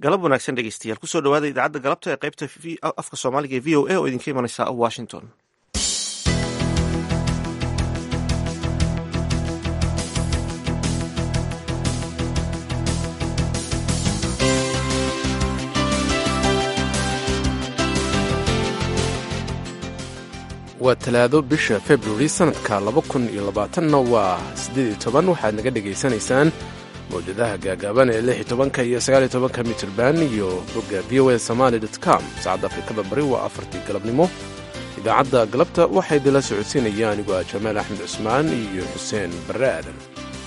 galab wanaagsan dhegeystayaal kusoo dhawaada idaacadda galabta ee qaybta afka soomaaliga ee v o a oo idinka imanaysa washington waa talaado bisha februari sannadka laba kun iyo labaatanna waa siddeed iyo toban waxaad naga dhegaysanaysaan mawjadaha gaagaaban ee lix iyo tobanka iyo sagaal iyo tobanka mitirban iyo bogga v o a somaali dot com saacadda afrikada bari waa afartii galabnimo idaacadda galabta waxaa idinla socodsiinaya anigu ah jamaal axmed cusmaan iyo xuseen barre aadan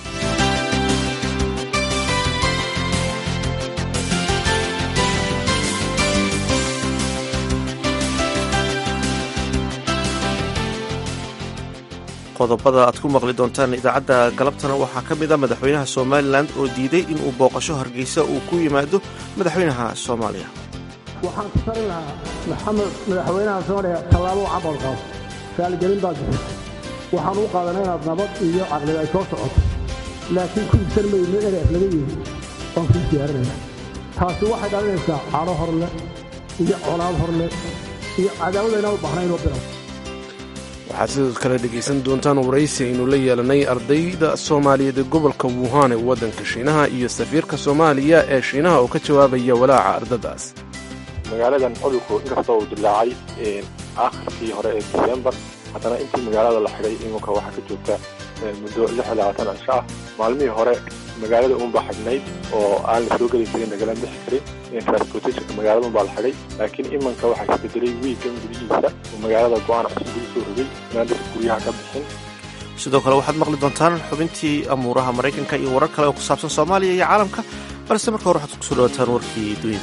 qodobada aad ku maqli doontaan idaacadda galabtana waxaa ka mid a madaxweynaha somalilan oo diiday inuu booqasho hargeysa uu ku yimaado madaxweynaha soomaaliya waxaan ku tarin lahaa maxamed madaxweynaha soomaaliya tallaabo cabal qaado raaligelin baad bixisa waxaan u qaadanay inaad nabad iyo caqlid ay soo socoto laakiin ku ibsan mayno ereef laga yihi waan kuu diyaarinaya taasi waxay dhalinaysaa cadho horle iyo colaad horle iyo cadaawada inaan u baxnayn oo bilow waxaad sidoo kale dhegaysan doontaan waraysi aynu la yeelanay ardayda soomaaliyeed ee gobolka wuhan ee waddanka shiinaha iyo safiirka soomaaliya ee shiinaha oo ka jawaabaya walaaca ardadaas magaaladan cudurku inkastoo uu dilaacay aakhirkii hore ee disembar haddana intii magaalada la xidhay iminka waxaa ka joogta muddo lix iyo labaatan cisho ah maalmihii hore magaalada uunbaa xidhnayd oo aan la soo geli karin lagala bixi karin transportationka magaalada unbaa la xidhay laakiin imanka waxaa isbedelay wiigan gudihiisa oo magaalada go-aan cusub lagu soo rogay inaan dadka guryaha ka bixin sidoo kale waxaad maqli doontaan xubintii amuuraha maraykanka iyo warar kale oo ku saabsan soomaaliya iyo caalamka balse marka hore waxaad kusoo dhawataan warkii dunida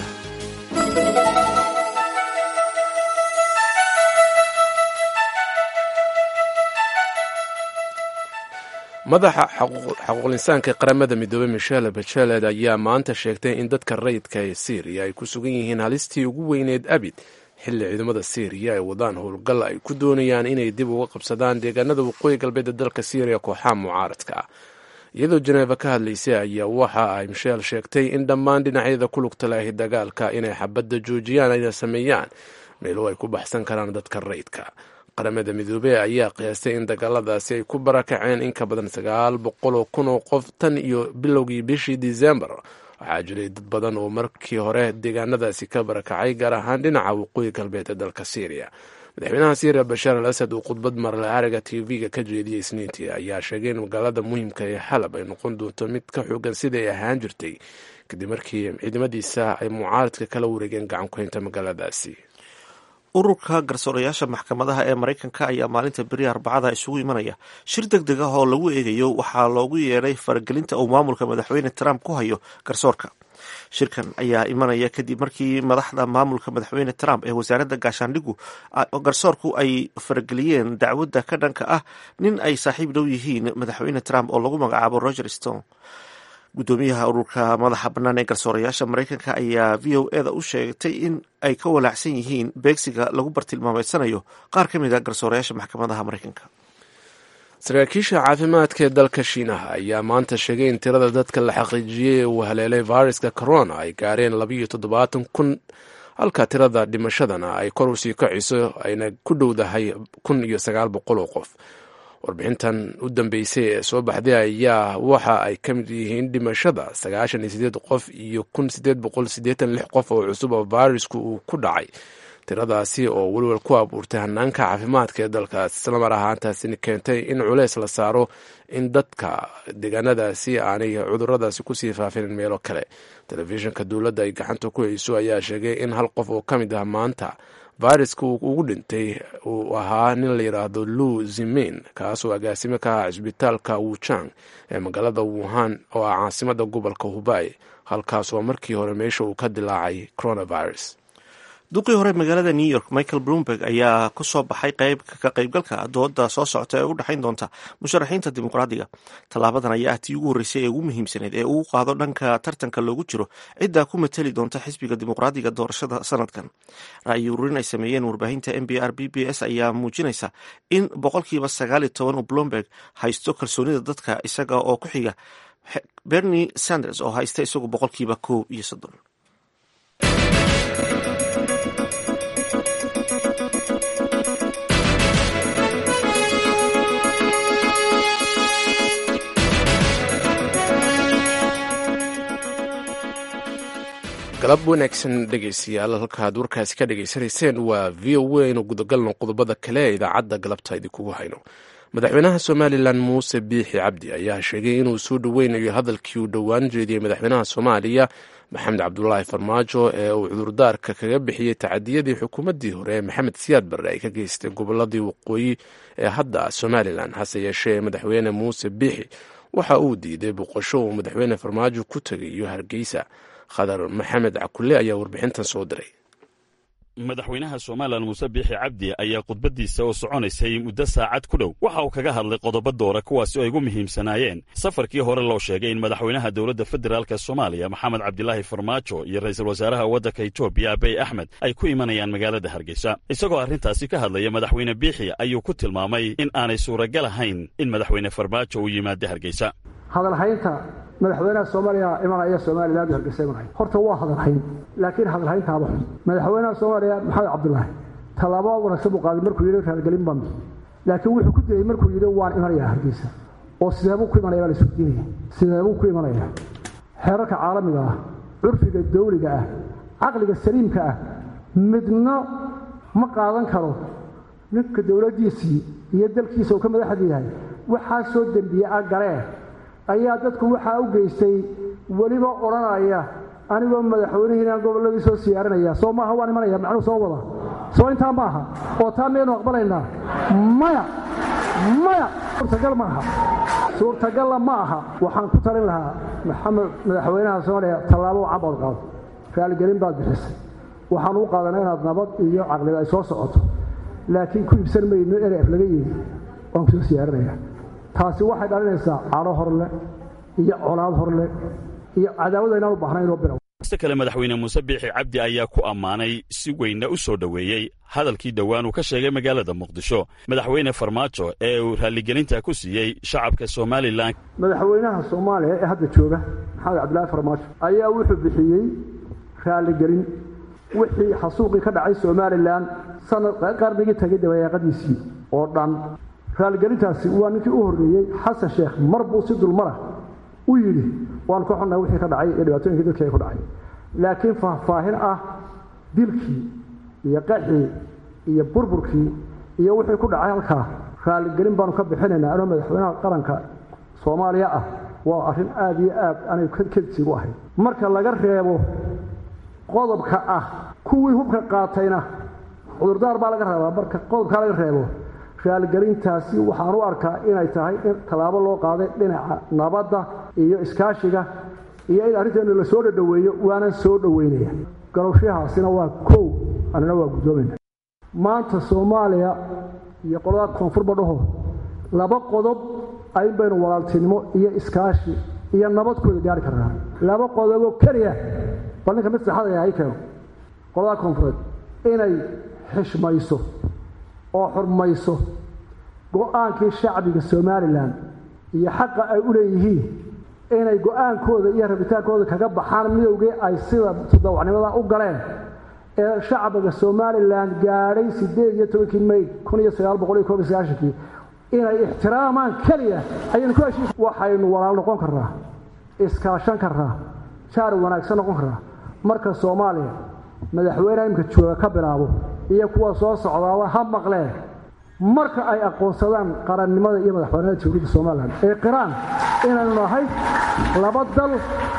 madaxa xaquuqlinsaanka qaramada midoobey michelle bachelet ayaa maanta sheegtay in dadka rayidka ee syriya ay ku sugan yihiin halistii ugu weyneed abid xilli ciidamada syriya ay wadaan howlgal ay ku doonayaan inay dib uga qabsadaan deegaanada waqooyi galbeed ee dalka syriya kooxaha mucaaradka ah iyadoo jeneeva ka hadlaysay ayaa waxa ay michel sheegtay in dhammaan dhinacyada ku lugta lahi dagaalka inay xabadda joojiyaan ayna sameeyaan meelo ay ku baxsan karaan dadka rayidka qaramada midoobey ayaa qiyaastay in dagaaladaasi ay ku barakaceen in ka badan sagaal boqol oo kun oo qof tan iyo bilowgii bishii disembar waxaa jiray dad badan oo markii hore deegaanadaasi ka barakacay gaar ahaan dhinaca waqooyi galbeed ee dalka syriya madaxweynaha syriya bashaar al asad uu khudbad marle ariga t v-ga ka jeediyey isniintii ayaa sheegay in magaalada muhiimka ee xalab ay noqon doonto mid ka xoogan sidai ay ahaan jirtay kadib markii ciidamadiisa ay mucaaradka kala wareegeen gacan ku haynta magaaladaasi ururka garsoorayaasha maxkamadaha ee maraykanka ayaa maalinta beri arbacada isugu imanaya shir deg deg ah oo lagu eegayo waxaa loogu yeedhay faragelinta uu maamulka madaxweyne trump ku hayo garsoorka shirkan ayaa imanaya kadib markii madaxda maamulka madaxweyne trump ee wasaaradda gaashaandhigu garsoorku ay farageliyeen dacwadda ka dhanka ah nin ay saaxiib dhow yihiin madaxweyne trump oo lagu magacaabo roger stone guddoomiyaha ururka madaxa bannaan ee garsoorayaasha maraykanka ayaa v o eda u sheegtay in ay ka walaacsan yihiin beegsiga lagu bartilmaameedsanayo qaar ka mid a garsoorayaasha maxkamadaha maraykanka saraakiisha caafimaadka ee dalka shiinaha ayaa maanta sheegay in tirada dadka la xaqiijiyey ee uu haleelay fayruska corona ay gaareen labayo toddobaatan kun halka tirada dhimashadana ay kor usii kaciso ayna ku dhowdahay kun iyo sagaal boqol oo qof warbixintan u dambeysay ee soo baxday ayaa waxa ay ka mid yihiin dhimashada sagaashan iyo sideed qof iyo kun sideed boqol siddeetan lix qof oo cusub oo fayrasku uu ku dhacay tiradaasi oo welwel ku abuurtay hanaanka caafimaadka ee dalkaas islamar ahaantaasina keentay in culeys la saaro in dadka deegaanadaasi aanay cuduradaasi kusii faafinin meelo kale telefishinka dowladda ay gacanta ku hayso ayaa sheegay in hal qof oo ka mid ah maanta fayraska uu ugu dhintay uu ahaa nin la yidhaahdo lu zimin kaasoo agaasimo ka ahaa cisbitaalka wuchang ee magaalada wuhan oo ah caasimada gobolka hubay halkaasoo markii hore meesha uu ka dilaacay coronavirus duqii hore magaalada new york michael bloomberg ayaa ku soo baxay qayb ka qaybgalka dooda soo socota ee u dhexayn doonta musharaxiinta dimuqraadiga tallaabadan ayaa ah tii ugu horreysay ee ugu muhiimsaneyd ee uu qaado dhanka tartanka loogu jiro ciddaa ku mateli doonta xisbiga dimuqraadiga doorashada sanadkan ra'yi ururin ay sameeyeen warbaahinta n b r b b s ayaa muujinaysa in boqolkiiba sagaal iyo toban uu bloomberg haysto kalsoonida dadka isaga oo ku xiga bernie sanders oo haysta isagu boqolkiiba koob iyo soddon galab wanaagsan dhegaystayaal halkaad warkaasi ka dhegaysanayseen waa v o a inu gudagalno qodobada kale ee idaacadda galabta idinkugu hayno madaxweynaha somalilan muuse biixi cabdi ayaa sheegay inuu soo dhoweynayo hadalkii uu dhowaan jeediyey madaxweynaha soomaaliya maxamed cabdulaahi farmaajo ee uu cudurdaarka kaga bixiyey tacadiyadii xukuumaddii hore ee maxamed siyaad barre ay ka geystay goboladii waqooyi ee hadda somalilan hase yeeshee madaxweyne muuse biixi waxa uu diiday boqosho uu madaxweyne farmaajo ku tegayo hargeysa khadar maxamed cakule ayaa warbixintan soo diray madaxweynaha somalilan muuse biixi cabdi ayaa khudbaddiisa oo soconaysay muddo saacad ku dhow waxa uu kaga hadlay qodobo doora kuwaasi oo ay ugu muhiimsanaayeen safarkii hore loo sheegay in madaxweynaha dowladda federaalk soomaaliya maxamed cabdilaahi farmaajo iyo ra'iisul wasaaraha waddanka etoobiya abiy axmed ay ku imanayaan magaalada hargeysa isagoo arrintaasi ka hadlaya madaxweyne biixi ayuu ku tilmaamay in aanay suuragal ahayn in madaxweyne farmaajo uu yimaado hargeysa hadalhaynta madaxweynaha soomaaliya imanaya somalilan hargeysa imanaya horta waa hadalhayn laakiin hadalhayntaaba xun madaxweynaha soomaaliya maxamed cabdulaahi tallaabo wanaagsan buu qaaday markuu yidhi raalgelin baan laakiin wuxuu ku dayey markuu yidhi waan imanayaa hargeysa oo sideebuu ku imanaya baa la isweydiinaya sideebuu ku imanaya xeerarka caalamiga ah curfiga dawliga ah caqliga saliimka ah midna ma qaadan karo ninka dowladdiisii iyo dalkiisa uu ka madaxda yahay waxaa soo dembiye a galee ayaa dadku waxaa u geystay weliba odhanaya anigoo madaxweynihiina gobolladii soo siyaarinaya soo maaha waan imanaya macnuu soo wada soo intaa maaha oo taa miyaynu aqbalaynaa maya maya suurtagal maaha suurtagalla ma aha waxaan ku talin lahaa maxamed madaxweynaha soomaaliya tallaabo cabood qaado raaligelin baad bixisay waxaan u qaadanay inaad nabad iyo caqlida ay soo socoto laakiin ku iibsan mayno eref laga yidhi waan ku soo siyaarinaya taasi waxay dhalinaysaa cadho horle iyo colaad horle iyo cadaawada inaan u baahnayn oo bilow ista kale madaxweyne muuse biixi cabdi ayaa ku ammaanay si weynna u soo dhoweeyey hadalkii dhowaan uu ka sheegay magaalada muqdisho madaxweyne farmaajo ee uu raalligelinta ku siiyey shacabka somalilan madaxweynaha soomaaliya ee hadda jooga maxamed cabdilaahi farmaajo ayaa wuxuu bixiyey raalligelin wixii xasuuqii ka dhacay somalilan sanad qarnigii tagay dabayaaqadiisii oo dhan raalligelintaasi waa ninkii u horreeyey xasan sheekh mar buu si dulmara u yidhi waanu ka xunnahay wixii ka dhacay iyo dhibaatooyinkii dadkii ay ku dhacay laakiin faahfaahin ah dilkii iyo qaxii iyo burburkii iyo wixii ku dhacay halkaa raalligelin baanu ka bixinaynaa anoo madaxweynaha qaranka soomaaliya ah waa arrin aada iyo aad anay kedsiigu ahayd marka laga reebo qodobka ah kuwii hubka qaatayna cudurdaar baa laga rabaa marka qodobkaa laga reebo raalgelintaasi waxaan u arkaa inay tahay in tallaabo loo qaaday dhinaca nabadda iyo iskaashiga iyo in arrinteenu la soo dhadhoweeyo waanan soo dhoweynaya galowshahaasina waa kow anina waa guddoomayna maanta soomaaliya iyo qolada koonfurba dhaho laba qodob ayn baynu walaaltinimo iyo iskaashi iyo nabadkooda gaari karnaa laba qodoboo keliya bal ninka mid saxada yahay keeno qolada koonfureed inay xishmayso oo xurmayso go-aankii shacbiga somalilan iyo xaqa ay u leeyihiin inay go-aankooda iyo rabitaankooda kaga baxaan midowgii ay sida todobacnimada u galeen ee shacbiga somalilan gaadhay siddeed iyo tobankii may kun iyo sagaal boqol iyo koob iyo sagaashankii inay ixtiraamaan keliya ayaynu ku heshiis waxaynu walaal noqon karnaa iskaashan karnaa jaar wanaagsan noqon karnaa marka soomaaliya madaxweyneha imika jooga ka bilaabo iyo kuwa soo socdaaba ha maqleen marka ay aqoonsadaan qarannimada iyo madaxbanida dowladda somalilan ee qiraan inaynu nahay laba dal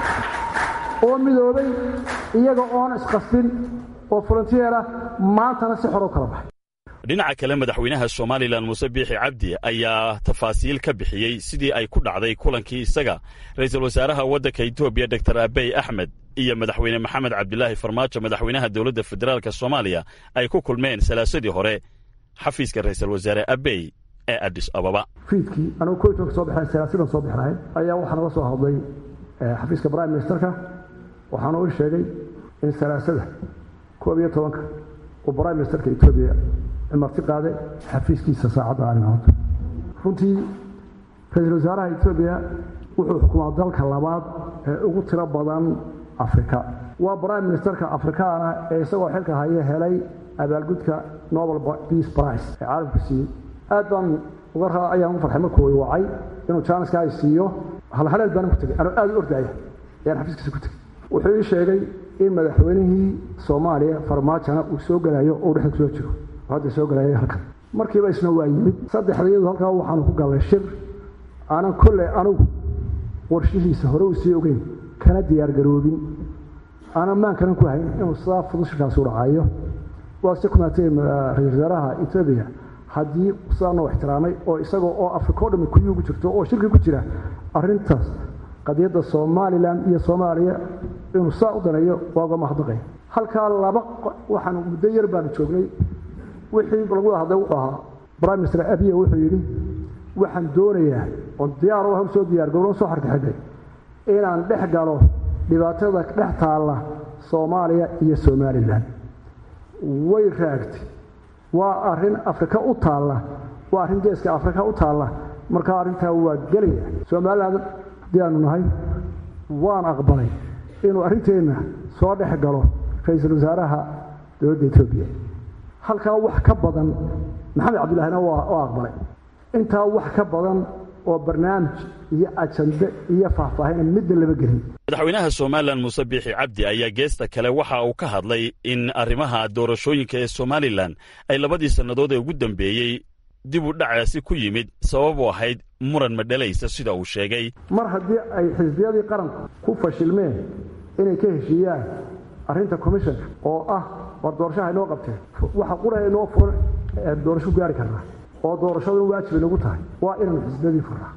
oo midoobay iyaga oon isqasbin oo volunteera maantana si xor u kala baxay dhinaca kale madaxweynaha somalilan muuse biixi cabdi ayaa tafaasiil ka bixiyey sidii ay ku dhacday kulankii isaga ra'iisul wasaaraha waddanka etoobiya doktor abiy axmed iyo madaxweyne maxamed cabdilaahi farmaajo madaxweynaha dowladda federaalk soomaaliya ay ku kulmeen salaasadii hore xafiiska ra'iisul wasaare abiy ee adis ababa fiidkii anugu ko tobanka soo baxeen salaasidan soo bixnahay ayaa waxaa naga soo hadlay xafiiska prime ministerka waxaana u sheegay in salaasada koob iyo tobanka uu prime ministerka etoobiya marti qaaday xafiiskiisa saacadda arrimahood runtii ra-iisul wasaaraha etoobiya wuxuu xukumaa dalka labaad ee ugu tiro badan afrika waa prime ministerka afrikaana ee isagoo xilka haya helay abaalgudka nobel peace price ee caalamku siiyey aad baan uga raa ayaan ugu farxay markuu wacay inuu jaaniska ay siiyo halhaleel baan ku tegay anuu aad u ordaya ayaan xafiiskiisa ku tegey wuxuu ii sheegay in madaxweynihii soomaaliya farmaajona uu soo gelayo oo dhexda kusoo jiro oo hadda soo gelaya halkan markiiba isna waa yimid saddexdayadu halkaa waxaanu ku gallay shir aanan kolley anugu warshihiisa hore uu sii ogeyn kana diyaargaroobin aanan maankanan ku hayn inuu sidaa fudud shirkaasi u dhacayo waa se ku maatay ra-isul wasaaraha etoobiya haddii sidaa noo ixtiraamay oo isagoo oo afrika o dhami kuyii ugu jirto oo shirki ku jira arrintaas qadiyadda somalilan iyo soomaaliya inuu saa u daneeyo waa uga mahadnaqay halkaa laba waxaanu muddo yar baanu joognay wixii lagu wada hadlay wuxuu ahaa prime minister abiya wuxuu yidhi waxaan doonayaa oon diyaar u soo diyaargaroo soo xarkaxidhay inaan dhex galo dhibaatada dhex taalla soomaaliya iyo somalilan way raagtay waa arrin afrika u taalla waa arrin geeska afrika u taalla markaa arrintaa waa gelaya somalilan haddii aanu nahay waan aqbalay inuu arrinteenna soo dhex galo ra-iisul wasaaraha dowladda etoobiya halkaa wax ka badan maxamed cabdillahina waa aqbalay intaa wax ka badan oo barnaamij iyo ajande iyo faahfaahina midna lama gelin madaxweynaha somalilan muuse biixi cabdi ayaa geesta kale waxa uu ka hadlay in arrimaha doorashooyinka ee somalilan ay labadii sannadood ee ugu dambeeyey dib u dhacaasi ku yimid sabab u ahayd muran madhalaysa sida uu sheegay mar haddii ay xisbiyadii qaranku ku fashilmeen inay ka heshiiyaan arrinta commissionka oo ah war doorashaha inoo qabteen waxa qura inoo furan doorasho gaari karnaa oo doorashadu in waajib inagu tahay waa inaynu xisbiyadii furnaa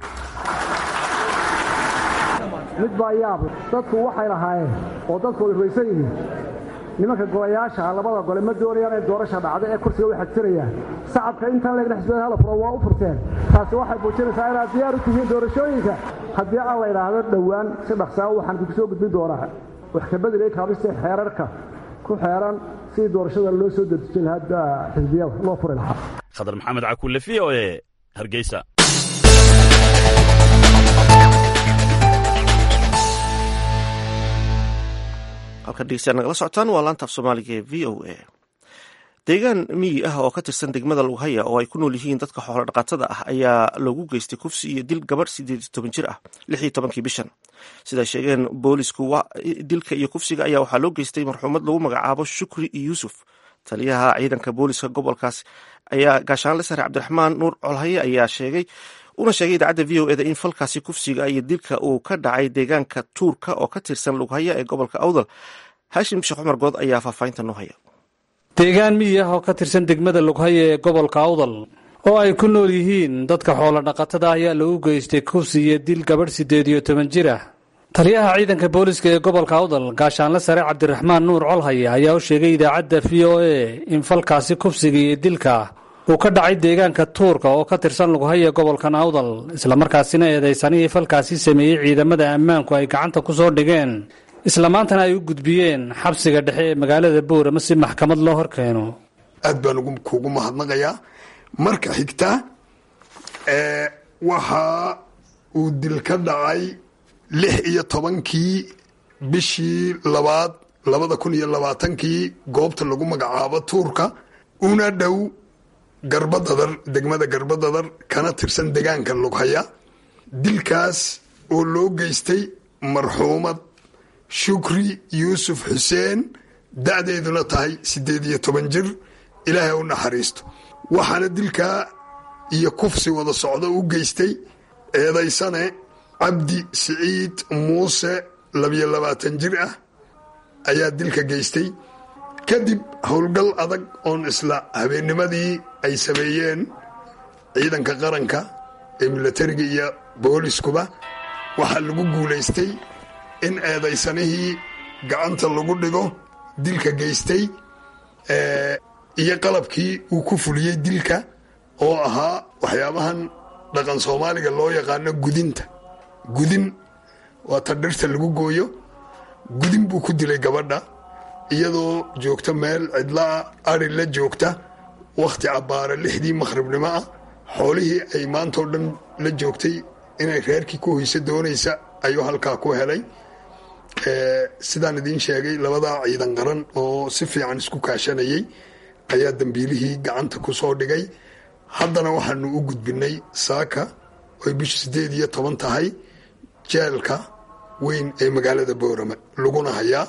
mid baa yaab dadku waxay lahaayeen oo dadku way ruysan yihiin nimanka golayaasha labada gole ma doonayaan in doorasha dhacda ee kursiga way xagtirayaan sacabka intaan leegna xisbiyada hala furo waa u furteen taasi waxay muujinaysaa inaad diyaar u tihiin doorashooyinka haddii aan la idhaahdo dhowaan si dhaqsaa waxaan idinku soo gudbin doonaa wax ka bedelay kaabista xeerarka ku xeeran sidii doorashada loo soo dedejin lahaa xisbiyada loo furi lahaa khadar maxamed cakulle v o e hargeysa halkan dhegeystayaal nagala socotaan waa laanta af soomaaliga ee v o a deegaan miyi ah oo ka tirsan degmada lughaya oo ay ku nool yihiin dadka xoolo dhaqatada ah ayaa loogu geystay kufsi iyo dil gabadh sideed iyo toban jir ah lix iyo tobankii bishan siday sheegeen boolisku dilka iyo kufsiga ayaa waxaa loo geystay marxuumad lagu magacaabo shukri yuusuf taliyaha ciidanka booliska gobolkaas ayaa gaashaanle sare cabdiraxmaan nuur colhaye ayaa sheegay una sheegay idaacadda v o eda in falkaasi kufsiga iyo dilka uu ka dhacay deegaanka tuurka oo ka tirsan lughaya ee gobolka awdal haashim sheekh cumar good ayaa faahfaahinta noo haya deegaan miyi ah oo ka tirsan degmada lughaya ee gobolka awdal oo ay ku nool yihiin dadka xoolo dhaqatada ayaa lagu geystay kufsi iyo dil gabadh siddeed iyo toban jir ah taliyaha ciidanka booliska ee gobolka awdal gaashaanle sare cabdiraxmaan nuur colhaye ayaa u sheegay idaacadda v o e in falkaasi kufsiga iyo dilka uu ka dhacay deegaanka tuurka oo ka tirsan lughaya gobolkan awdal islamarkaasina eedaysanihii falkaasi sameeyey ciidamada ammaanku ay gacanta ku soo dhigeen isla maantana ay u gudbiyeen xabsiga dhexe ee magaalada boorama si maxkamad loo horkeeno aad baan kuugu mahadnaqayaa marka xigta waxa uu dil ka dhacay lix iyo tobankii bishii labaad labada kun iyo labaatankii goobta lagu magacaabo tuurka una dhow garbadadar degmada garbadadar kana tirsan degaanka lughaya dilkaas oo loo geystay marxuumad shukri yuusuf xuseen da-deeduna tahay siddeed iyo toban jir ilaahay u naxariisto waxaana dilkaa iyo kufsi wada socdo u geystay eedaysane cabdi siciid muuse labiyo labaatan jir ah ayaa dilka geystay kadib howlgal adag oon isla habeennimadii ay sameeyeen ciidanka qaranka ee milatariga iyo booliskuba waxaa lagu guulaystay in eedaysanihii gacanta lagu dhigo dilka geystay iyo qalabkii uu ku fuliyey dilka oo ahaa waxyaabahan dhaqan soomaaliga loo yaqaano gudinta gudin waa ta dhirta lagu gooyo gudin buu ku dilay gabadha iyadoo joogta meel cidlaa ari la joogta wakhti cabbaara lixdii makhribnimo ah xoolihii ay maantao dhan la joogtay inay reerkii ku hoyso doonaysa ayuu halkaa ku helay sidaan idiin sheegay labadaa ciidan qaran oo si fiican isku kaashanayay ayaa dambiilihii gacanta ku soo dhigay haddana waxaanu u gudbinay saaka oy bisha siddeed iyo toban tahay jeelka weyn ee magaalada boorame laguna hayaa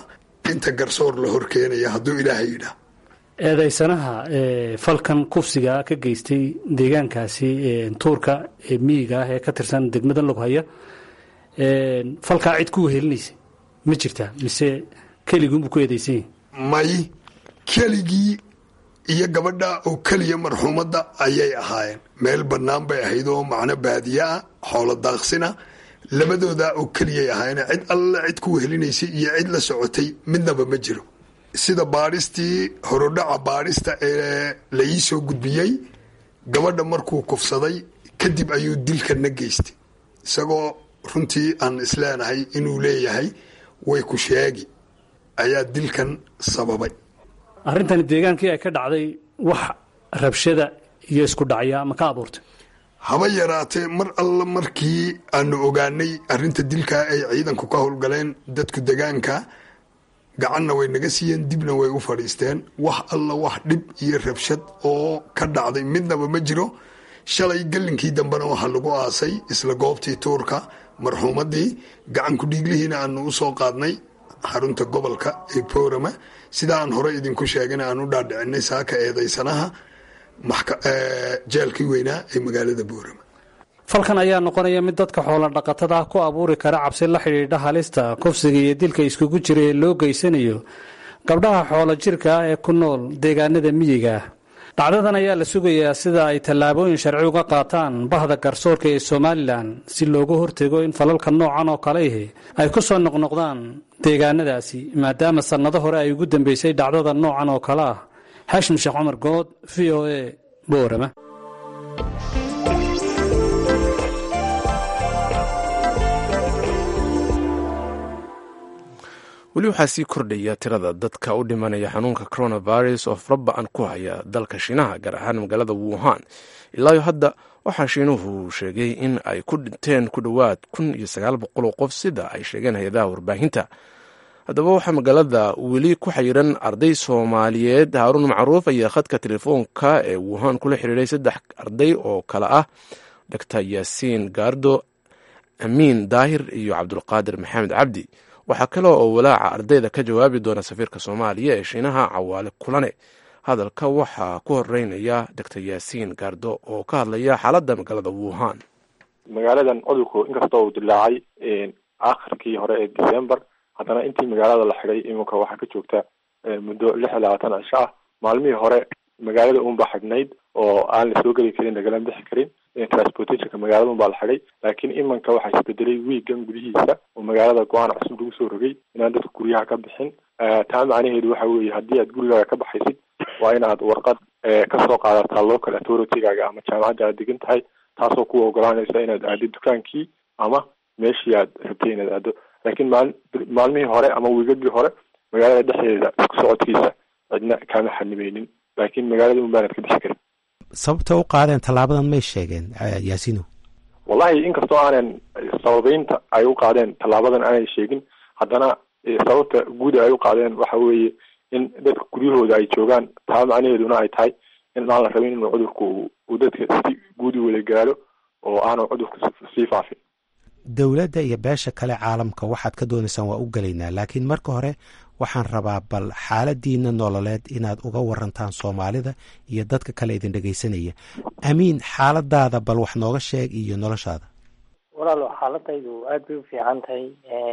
inta garsoor la horkeenaya hadduu ilaahay yidhaah eedaysanaha falkan kufsiga ka geystay deegaankaasi tuurka ee miyiga ah ee ka tirsan degmada loghaya falkaa cid ku wehelinaysa ma jirtaa mise keliguunbuu ku eedaysan yahi may keligii iyo gabadha oo keliya marxuumadda ayay ahaayeen meel bannaan bay ahayd oo macno baadiye ah xoolo daaqsina labadooda oo keliyay ahaayeen cid alle cid ku wehelinaysay iyo cid la socotay midnaba ma jiro sida baadhistii horodhaca baadhista ee la ii soo gudbiyey gabadha markuu kufsaday kadib ayuu dilkana geystay isagoo runtii aan isleenahay inuu leeyahay way ku sheegi ayaa dilkan sababay arrintani deegaankii ay ka dhacday wax rabshada iyo isku dhacya ma ka abuurtay haba yaraatee mar alla markii aanu ogaanay arrinta dilka ay ciidanku ka howlgaleen dadku degaanka gacanna way naga siiyeen dibna way u fadhiisteen wax alla wax dhib iyo rabshad oo ka dhacday midnaba ma jiro shalay gallinkii dambena waxaa lagu aasay isla goobtii tuurka marxuumadii gacanku dhiiglihiina aanu usoo qaadnay xarunta gobolka ee boorama sida aan hore idinku sheegana aan u dhaadhicinay saaka eedaysanaha jeelkii weynaa ee magaalada boorama falkan ayaa noqonaya mid dadka xoola dhaqatada ah ku abuuri kara cabsi la xidhiidha halista kufsiga iyo dilka iskugu jira ee loo geysanayo gabdhaha xoolo jirka ah ee ku nool deegaanada miyiga ah dhacdadan ayaa la sugayaa sida ay tallaabooyin sharci uga qaataan bahda garsoorka ee somalilan si looga hortego in falalka noocan oo kale ahi ay ku soo noqnoqdaan deegaanadaasi maadaama sannado hore ay ugu dambeysay dhacdada noocan oo kale ah xashim sheekh cumar good v o a boorama weli waxaa sii kordhaya tirada dadka u dhimanaya xanuunka coronavirus oo faraba-an ku haya dalka shiinaha gaar ahaan magaalada wuhan ilaayo hadda waxaa shiinuhu sheegay in ay ku dhinteen ku dhowaad kun iyo sagaal boqol oo qof sida ay sheegeen hay-adaha warbaahinta haddaba waxaa magaalada weli ku xayiran arday soomaaliyeed haaruun macruuf ayaa khadka telefoonka ee wuhan kula xiriiray saddex arday oo kale ah doctor yaasiin gaardo amiin daahir iyo cabdulqaadir maxamed cabdi waxaa kale oo walaaca ardayda ka jawaabi doona safiirka soomaaliya ee shiinaha cawaale kulane hadalka waxaa ku horeynaya doctor yaasiin gaardo oo ka hadlaya xaaladda magaalada wuhan magaaladan cudurku inkasta uu dilaacay akhirkii hore ee december haddana intii magaalada la xidhay iminka waxaa ka joogta muddo lix iyo labaatan cisho ah maalmihii hore magaalada unbaa xidhnayd oo aan la soo geli karin lagala bixi karin transportationka magaalada unbaa la xidhay laakiin imanka waxaa isbedelay wiigan gudihiisa oo magaalada go-aan cusub lagu soo rogay inaan dadka guryaha ka bixin taa macnaheedu waxa weeye haddii aad gurigaaga ka baxaysid waa in aad warqad kasoo qaadataa local authority-gaaga ama jaamacadda aad degan tahay taasoo ku ogolaanaysa inaad aadid dukaankii ama meeshii aad rabtay inaad aado laakiin maal maalmihii hore ama wiigagii hore magaalada dhexdeeda isku socodkiisa cidna kaama xanimeynin laakiin magaalada un baanad ka bixi karin sababta u qaadeen tallaabadan may sheegeen yaasino wallahi inkastoo aanan sababeynta ay u qaadeen tallaabadan aanay sheegin haddana sababta guud ay u qaadeen waxa weeye in dadka guryahooda ay joogaan taa macnaheeduna ay tahay in aan la rabin inuu cudurku uu dadka si guud u wada gaalo oo aanu cudurku sii faafin dowladda iyo beesha kale caalamka waxaad ka doonaysaan waa u gelaynaa laakiin marka hore waxaan rabaa bal xaaladiina nololeed inaad uga warantaan soomaalida iyo dadka kale idin dhegaysanaya amiin xaaladaada bal wax nooga sheeg iyo noloshaada walaalo xaaladaydu aada bay u fiican tahay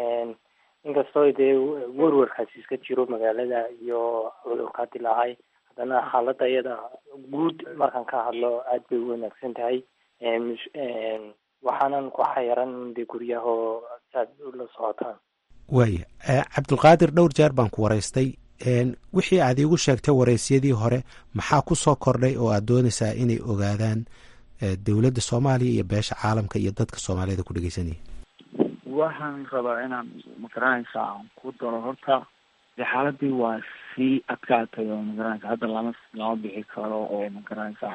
inkastoo dee werwarkaasi iska jiro magaalada iyo cudurkaa dilaacay haddana xaalada iyada guud markaan ka hadlo aada bay u wanaagsan tahay waxaanan ku xayaran de guryahoo saad ula socotaan waaya cabdulqaadir dhowr jeer baan ku waraystay wixii aad iigu sheegtay waraysyadii hore maxaa ku soo kordhay oo aad doonaysaa inay ogaadaan dowladda soomaaliya iyo beesha caalamka iyo dadka soomaaliyada ku dhegeysanaya waxaan rabaa inaan magaranaysa aan ku daro horta de xaaladii waa sii adkaatay oo magaranaysa hadda lama lama bixi karo oo magaranaysa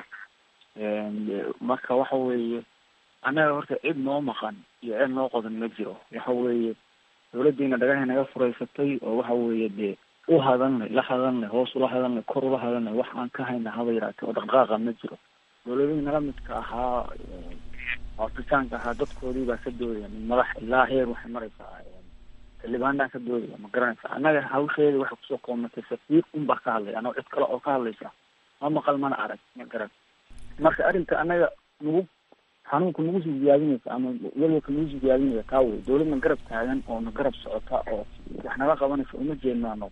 marka waxa weeye annaga horta cid noo maqan iyo cid noo qodan ma jiro waxa weeye dawladdiina dhagahay naga furaysatay oo waxa weeye dee u hadanlay la hadalnay hoos ula hadalnay kor ula hadalnay wax aan ka hayna haba yaraatee oo dhaqdhaqaaqa ma jiro dawladihii nala midka ahaa afrikaanka ahaa dadkoodii baa ka doodaya madax ilaa heer waxay maraysaa xildhibaanaa ka doodaya ma garanaysa annaga hawsheeda waxay kusoo koobnatay safiir unbaa ka hadlaya anoo cid kale oo ka hadlaysa ma maqal mana arag ma garan marka arrinta annaga nagu xanuunka nagu sii ziyaadinaysa ama welwalka nagu sii ziyaadinaysa taa wey dowladna garab taagan oo na garab socota oo wax naga qabanaysa uma jeedno ano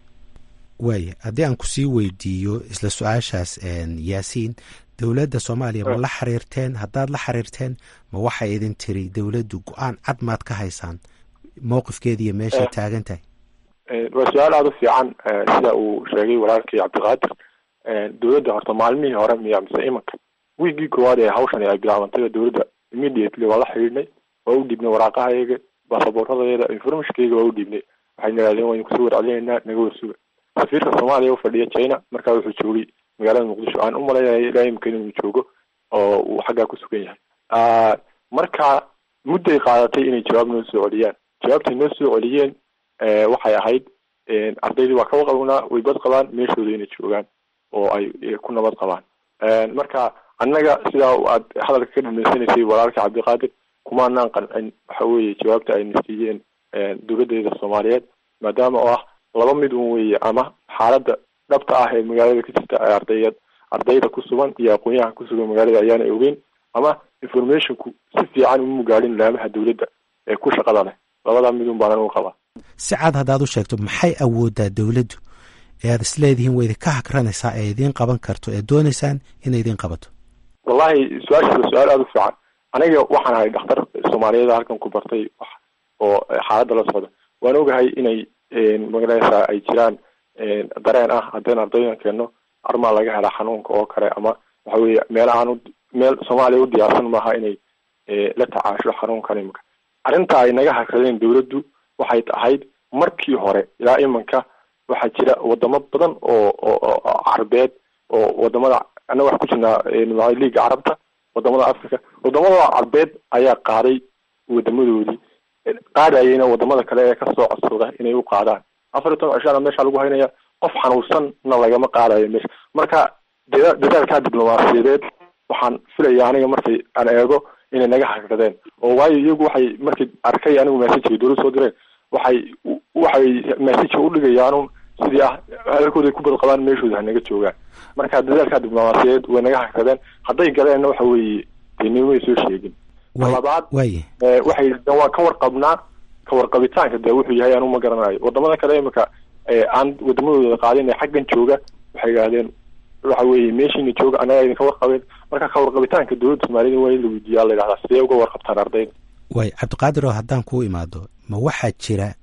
waaya haddii aan kusii weydiiyo isla su-aashaas yaasiin dowladda soomaaliya ma la xiriirteen haddaad la xiriirteen ma waxay idin tiri dowladdu go-aan cad maad ka haysaan mowqifkeeda iyo meeshay taagan tahay waa su-aal aada u fiican sida uu sheegay walaalkii cabdiqaadir dowladda horta maalmihii hore miya mise imanka wiigii koowaad ee hawshani ay bilaabantay dowladda immediately waa la xidhiidhnay waa u dhiibnay waraaqahayaga baasabooradadeeda informationkayga waa u dhiibnay waxayna yidhahdeen waynu kusoo warcelinaynaa naga warsuga safiirka soomaaliya u fadhiya china markaa wuxuu joogay magaalada muqdisho aan u malaynaya ilaa imika inuu joogo oo uu xaggaa ku sugan yahay marka mudday qaadatay inay jawaab noo soo celiyaan jawaabtay noo soo celiyeen waxay ahayd ardaydii waa kaba qabnaa way bad qabaan meeshooda inay joogaan oo ay ku nabad qabaan marka annaga sidaa aad hadalka ka dhamaysanaysay walaalka cabdiqaadir kumaanaan qancin waxa weeye jawaabta ayna siiyeen dowladeeda soomaaliyeed maadaama oo ah laba mid un weeye ama xaaladda dhabta ah ee magaalada ka jirta ee ardayad ardayda ku sugan iyo aqoon-yahan ku sugan magaalada ayaana ogeyn ama informationku si fiican uma gaadhin laamaha dowladda ee ku shaqada leh labadaa midun baanan u qabaa si cad haddaad u sheegto maxay awoodaa dowladdu ee aad isleedihiin way idinka hakranaysaa ee idiin qaban karto ee doonaysaan inay idiin qabato wallahi su-aashaas waa su-aal aada u fiican aniga waxaan ahay dhakhtar soomaaliyeed halkan ku bartay wax oo xaaladda la socda waan ogahay inay magaraysaa ay jiraan dareen ah haddeen ardaydan keenno armaa laga helaa xanuunka oo kale ama waxa weeye meelahaan meel soomaaliya u diyaarsan maaha inay la tacaasho xanuunkan imanka arrinta ay naga hakradeen dowladdu waxay ahayd markii hore ilaa imanka waxaa jira wadamo badan oo oo carabeed oo wadamada annaga wax ku jirnaa liiga carabta wadamada africa wadamada carbeed ayaa qaaday wadamadoodii qaadayayna wadamada kale ee kasoo codsada inay u qaadaan afar iyo toban cishana meesha lagu haynaya qof xanuunsanna lagama qaadayo meesha marka dada dadaalkaa diblomaasiyadeed waxaan filaya aniga markay aan eego inay naga hakradeen oo waayo iyagu waxay markay arkay anigu messageka dowlad soo direen waxay waxay messageka udhigayaan sidii ah hadalkooda ay ku bad qabaan meeshooda hanaga joogaan marka dadaalkaa diblomaasiyadeed way naga hakradeen hadday galeenna waxa weeye dee nimay soo sheegin labaad waye waxay yidhahdeen waa ka warqabnaa ka warqabitaanka dee wuxuu yahay anu ma garanayo wadamada kale imika aan wadamadooda qaadin ee xaggan jooga waxay yidhahdeen waxa weeye meeshiina jooga anaga idinka warqabeen marka ka warqabitaanka dowladda soomaaliyada waa in la weydiiyaa la yidhahdaa sidee uga warqabtaan ardayda waay cabdiqaadir oo haddaan kuu imaado ma waxaa jira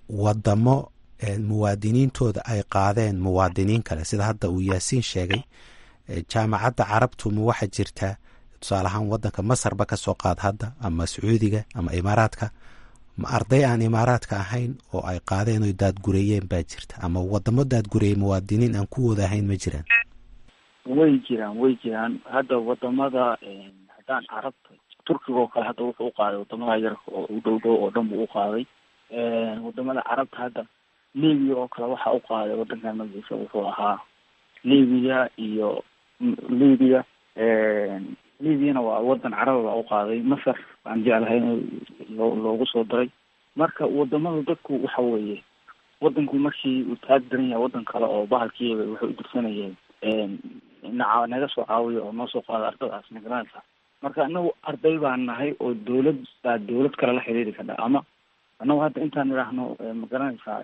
wadamo muwaadiniintooda ay qaadeen muwaadiniin kale sida hadda uu yaasiin sheegay jaamacadda carabtu ma waxaa jirta tusaale ahaan waddanka masarba ka soo qaad hadda ama sacuudiga ama imaaraadka ma arday aan imaaraadka ahayn oo ay qaadeen oy daadgureeyeen baa jirta ama wadamo daadgureeyey muwaadiniin aan kuwooda ahayn ma jiraan way jiraan way jiraan hadda wadamada haddaan carabta turkiga oo kale hadda wuxuu u qaaday wadamada yarka oo u dhow dhow oo dhan buu u qaaday wadamada carabta hadda libiya oo kale waxa u qaaday wadankan magaciisa wuxuu ahaa libiya iyo libiya libyana waa wadan caraba baa u qaaday masar aan jeclahay in loo loogu soo daray marka wadamada dadku waxa weeye wadanku markii uu taag daran yahay wadan kale oo bahalkiiba waxay u dirsanayeen naca naga soo caawiya oo noo soo qaada ardadaas magaranaysa marka anagu arday baan nahay oo dawlad baa dawlad kale la xiriiri kadha ama anagu hadda intaan idhaahno magaranaysaa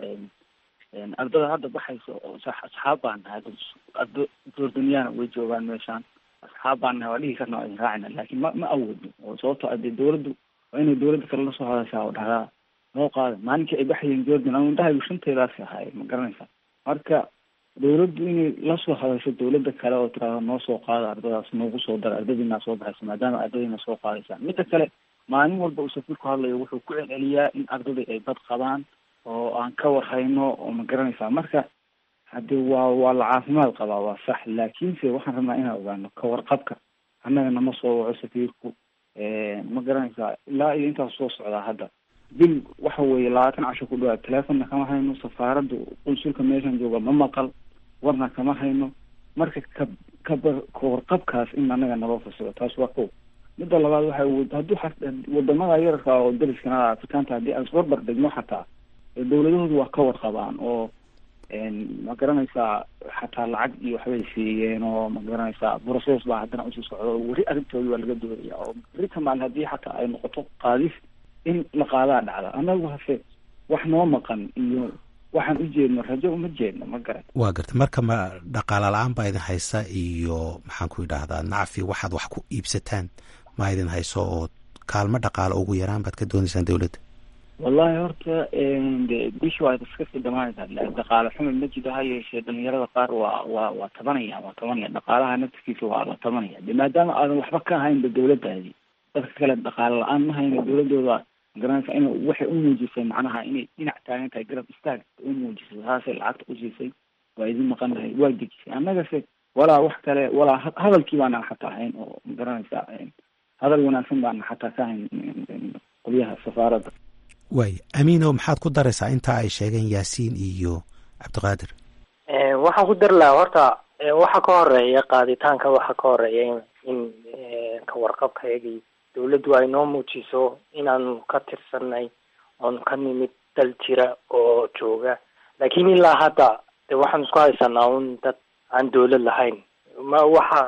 ardada hadda baxaysa oo asxaab baan nahay ardo jordaniyaana way joogaan meeshaan asxaab baan nahay waa dhihi karna waa idin raacina laakiin ma ma awoodno oo sababto adee dawladdu waa inay dawladda kale lasoo hadashaa oo dhahdaa noo qaada maalinkii ay baxayeen jordan ama indhahaygu shanteedaasi ahaay ma garanaysaa marka dawladdu inay lasoo hadasho dawladda kale oo tiraahdo noo soo qaada ardadaas noogu soo dara ardadiinaa soo baxaysa maadaama ardadiina soo qaadaysaan midda kale maalin walba uu safiir ku hadlayo wuxuu ku celceliyaa in ardadii ay bad qabaan oo aan ka warhayno oo ma garanaysaa marka haddii waa waa la caafimaad qabaa waa sax laakiinse waxaan rabnaa inaan ogaano ka warqabka annaga nama soo waco safiirku ma garanaysaa ilaa iyo intaas soo socdaa hadda bil waxa weeye labaatan casho ku dhawaad teleefonna kama hayno safaaradda qunsulka meeshan jooga ma maqal warna kama hayno marka ka kaba kawarqabkaas in annaga naloo fasiro taas waa kow midda labaad waxa hadduu wadamada yararka oo dariskana afrikaanta haddii aan isbarbar dhigno xataa dowladahoodu waa ka warqabaan oo ma garanaysaa xataa lacag iyo waxbay siiyeen oo ma garanaysaa process baa haddana usii socdo weri arrintooda waa laga doodaya oo berita maalin haddii xataa ay noqoto qaadis in la qaadaa dhacda annagu hase wax noo maqan iyo waxaan u jeedno rajo uma jeedno ma garan waa garta marka ma dhaqaala la-aan baa idin haysa iyo maxaan ku idhaahdaa nacfi waxaad wax ku iibsataan ma idin hayso oo kaalmo dhaqaalo ugu yaraan baad ka doonaysaan dowladda wallahi horta de bishi waa iska sii dhamaanaysaa dhaqaale xumi ma jiro ha yeeshee dhalinyarada qaar waa waa waa tabanaya waa tabanaya dhaqaalaha naftigiisa waa la tabanaya de maadaama aadan waxba ka haynba dowladdaadi dadka kale dhaqaale la-aan ma hayno dowladooda garanaysa in waxay u muujisay macnaha inay dhinac taagan tahay garab istaag u muujisay saasay lacagta u siisay waa idin maqan lahay waa dejisay annagase walaa wax kale walaa hadalkii baana xataa hayn oo magaranaysa hadal wanaagsan baana xataa ka hayn qolyaha safaaradda waay amiino maxaad ku daraysaa intaa ay sheegeen yaasiin iyo cabdiqaadir waxaan ku dari lahaa horta waxa ka horeeya qaaditaanka waxa ka horeeya in ka warqabkayagii dawladdu ay noo muujiso inaanu ka tirsanay oonu ka nimid dal jira oo jooga laakiin ilaa hadda de waxaan isku haysanaa un dad aan dawlad lahayn ma waxa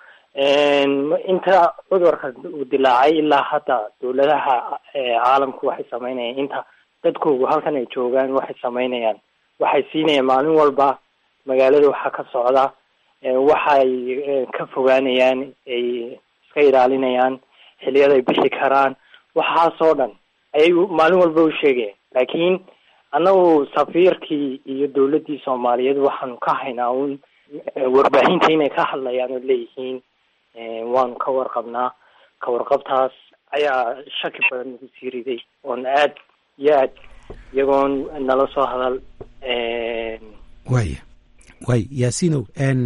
inta cudurka uu dilaacay ilaa hadda dawladaha caalamku waxay sameynayaan inta dadkoogu halkan ay joogaan waxay sameynayaan waxay siinayaan maalin walba magaalada waxaa ka socda waxay ka fogaanayaan ay iska ilaalinayaan xiliyada ay bixi karaan waxaasoo dhan ayay maalin walba u sheegayaan laakiin annagu safiirkii iyo dawladdii soomaaliyeed waxaanu ka haynaa un warbaahinta inay ka hadlayaan oo leeyihiin waanu ka warqabnaa ka warqabtaas ayaa shaki badan nagu sii riday oon aad iyo aad iyagoon nala soo hadal waaya waay yaasiinow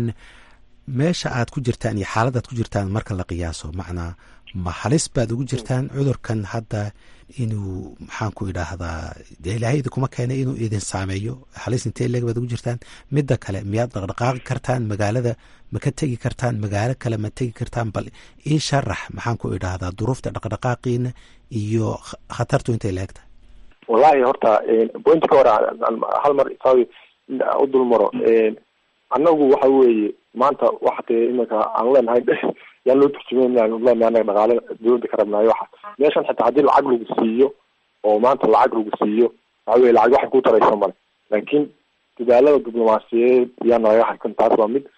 meesha aad ku jirtaan iyo xaaladaad ku jirtaan marka la qiyaaso macnaa ma halis baad ugu jirtaan cudurkan hadda inuu maxaan ku idhaahdaa dee ilaahay idinkuma keenay inuu idin saameeyo halis intee leeg baad ugu jirtaan midda kale miyaad dhaqdhaqaaqi kartaan magaalada ma ka tegi kartaan magaalo kale ma tegi kartaan bal ii sharax maxaan ku idhaahdaa duruufta dhaqdhaqaaqiina iyo khatartu intay leeg tahay wallahi horta pointka hore hal mar saawi u dul maro annagu waxa weeye maanta waxa dee iminka aan leenahay yaan loo turjumeyn leenahay anaga dhaqaale dawladda ka rabnaayo waxa meeshan xitaa haddii lacag lagu siiyo oo maanta lacag lagu siiyo waxa weye lacag waxay ku taraysa male laakiin dadaalada diblomaasiyadeed yaa nalaga harkan taas waa mid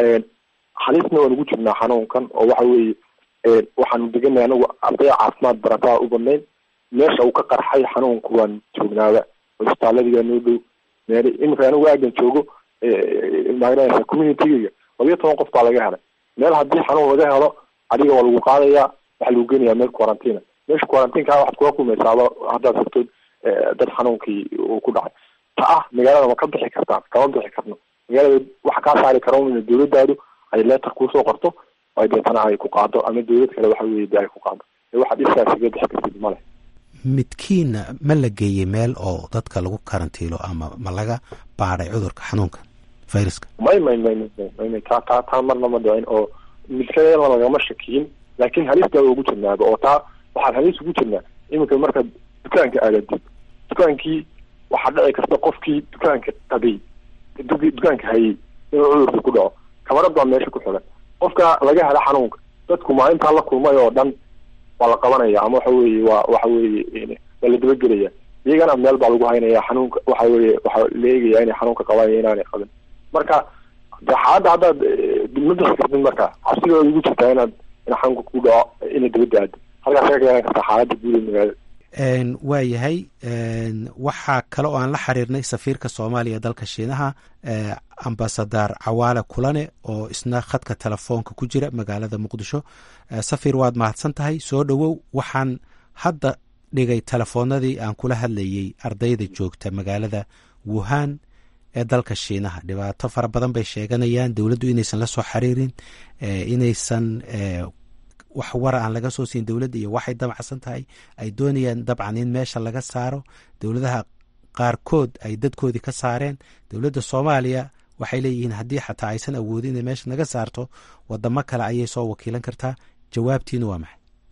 halisna waan ugu jirnaa xanuunkan oo waxa weeye waxaanu deganay anagu ardaya caafimaad barataa u badnayn meesha uu ka qarxay xanuunku waan joognaaba cusbitaaladiga noo dhow meel iminka anigu aagan joogo magaranaysa communitygayga labiyo toban qof baa laga helay meel haddii xanuun laga helo adiga waa lagu qaadayaa waxaa lagu geenayaa meel quarantina meesha quarantinka waxaad kula kulmaysaaba haddaad rabtid dad xanuunkii uu ku dhacay ta ah magaalada ma ka bixi kartaan kama bixi karno magaalada waxa kaa saari kara in dawladdaadu ay leetar kuusoo qorto ay deetana ay ku qaado ama dawlad kale waxa weye de ay ku qaado waxaad isaas iga bixi kartid male midkiina ma la geeyey meel oo dadka lagu karantiilo ama ma laga baadhay cudurka xanuunka viruska may may may may may taa taa taa marna ma dhicin oo midkadeena lagama shakiyin laakiin halistaa ugu jirnaaba oo taa waxaan halis ugu jirnaa iminka markaad dukaanka aadadid dukaankii waxaa dhici karta qofkii dukaanka qabay dukaanka hayay inuu cudurkii ku dhaco kamarad baa meesha ku xigan qofka laga hela xanuunka dadku maalintaa la kulmay oo dhan waa la qabanaya ama waxa weeye waa waxa weeye waa la dabagelaya iyagana meel baa lagu haynaya xanuunka waxa weeye waxaa la eegaya inay xanuunka qabanayo inaanay qabin marka de xaaladda haddaad ma bixi kartid marka cabsiga ugu jirtaa inaad in xanuunka ku dhaco ina dabadda aado halkaas ka keenan kartaa xaaladda guud ee magaalada waa yahay waxaa kale oo aan la xiriirnay safiirka soomaaliya dalka shiinaha ambasadar cawaale kulane oo isna khadka telefoonka ku jira magaalada muqdisho safir waad mahadsan tahay soo dhowow waxaan hadda dhigay telefoonadii aan kula hadlayey ardayda joogta magaalada wuhan ee dalka shiinaha dhibaato fara badan bay sheeganayaan dowladdu inaysan la soo xiriirin inaysan wax wara aan laga soo siin dowladda iyo waxay damacsan tahay ay doonayaan dabcan in meesha laga saaro dowladaha qaarkood ay dadkoodii ka saareen dowladda soomaaliya waxay leeyihiin haddii xataa aysan awoodin inay meesha naga saarto wadamo kale ayay soo wakiilan kartaa jawaabtiina waa maxay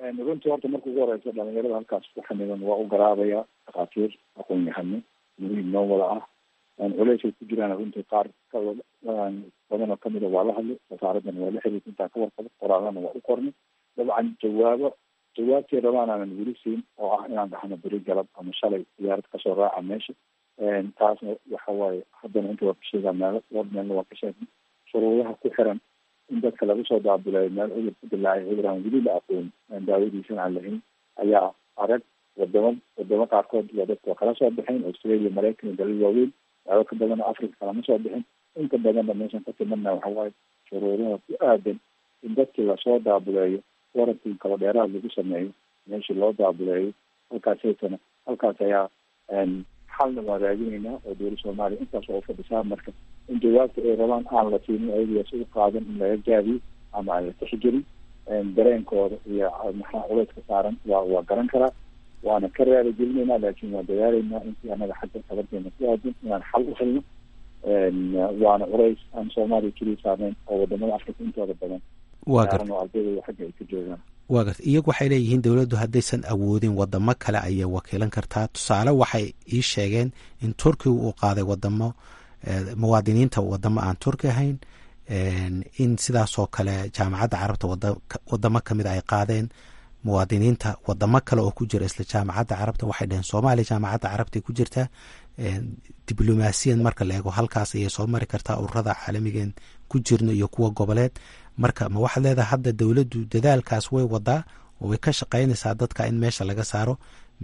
runtii horta marka ugu horeysa dhalinyarada halkaas ku xanidan waa u garaabaya dhakhaatiir aqoon yahano muhiim noo wada ah culeysay ku jiraan runtii qaar badan oo kamida waa la hadlay wasaaraddan waa la xiriirta intaan ka warqabo qoraalana waa u qornay dabcan jawaabo jawaabtii rabaan aanan weli siin oo ah inaan dhahno beri galab ama shalay diyaarad kasoo raaca meesha taasna waxa waaye haddana inta waa ka sheegaa meelo dhowr meelna waa ka sheegnay shuruudaha ku xiran in dadka lagu soo daabilayo meel cudur ku dilaacay cudur aan weli la aqoon aan daawadiisana aan lahayn ayaa arag wadamo wadamo qaarkood waa dadka waa kala soo baxeen australia maraykan iyo dalal waaweyn daawo ka badan oo africa kalama soo bixin inta badanna meeshan ka timadna waxa waaye shuruudaha ku aadan in dadkii lasoo daabuleeyo warantii kaba dheeraad lagu sameeyo meeshii loo daabuleeyo halkaasaytana halkaas ayaa xalna waa raadinaynaa oo dowla soomaaliya intaas oo ufadhisaa marka in jawaabta ay rabaan aan la siinin ayagasi u qaadan in laga gaabiyo ama aan la tixgelin dareenkooda iyo maxaa culeyska saaran waa waa garan karaa waana ka raali gelinayna laakiin waa dadaalaynaa intii anaga xagga tabarteena ku aadan inaan xal u helno waana culays aan soomaaliya keliya saarnayn oo wadamada afrika intooda badan waa gar oo ardayda xagga ay ka joogaan waa garta iyagu waxay leeyihiin dowladdu haddaysan awoodin wadamo kale ayay wakiilan kartaa tusaale waxay ii sheegeen in turkiga uu qaaday wadamo muwaadiniinta wadamo aan turki ahayn in sidaasoo kale jaamacadda carabta wadamo kamid ay qaadeen muwaadiniinta wadamo kale oo ku jira isla jaamacadda carabta waxay dhaheen soomaaliya jaamacadda carabta ku jirtaa diblomaasiyan marka la eego halkaas ayay soo mari kartaa ururada caalamigeen ku jirno iyo kuwa goboleed marka ma waxaad leedahay hadda dowladdu dadaalkaas way wadaa oo way ka shaqaynaysaa dadka in meesha laga saaro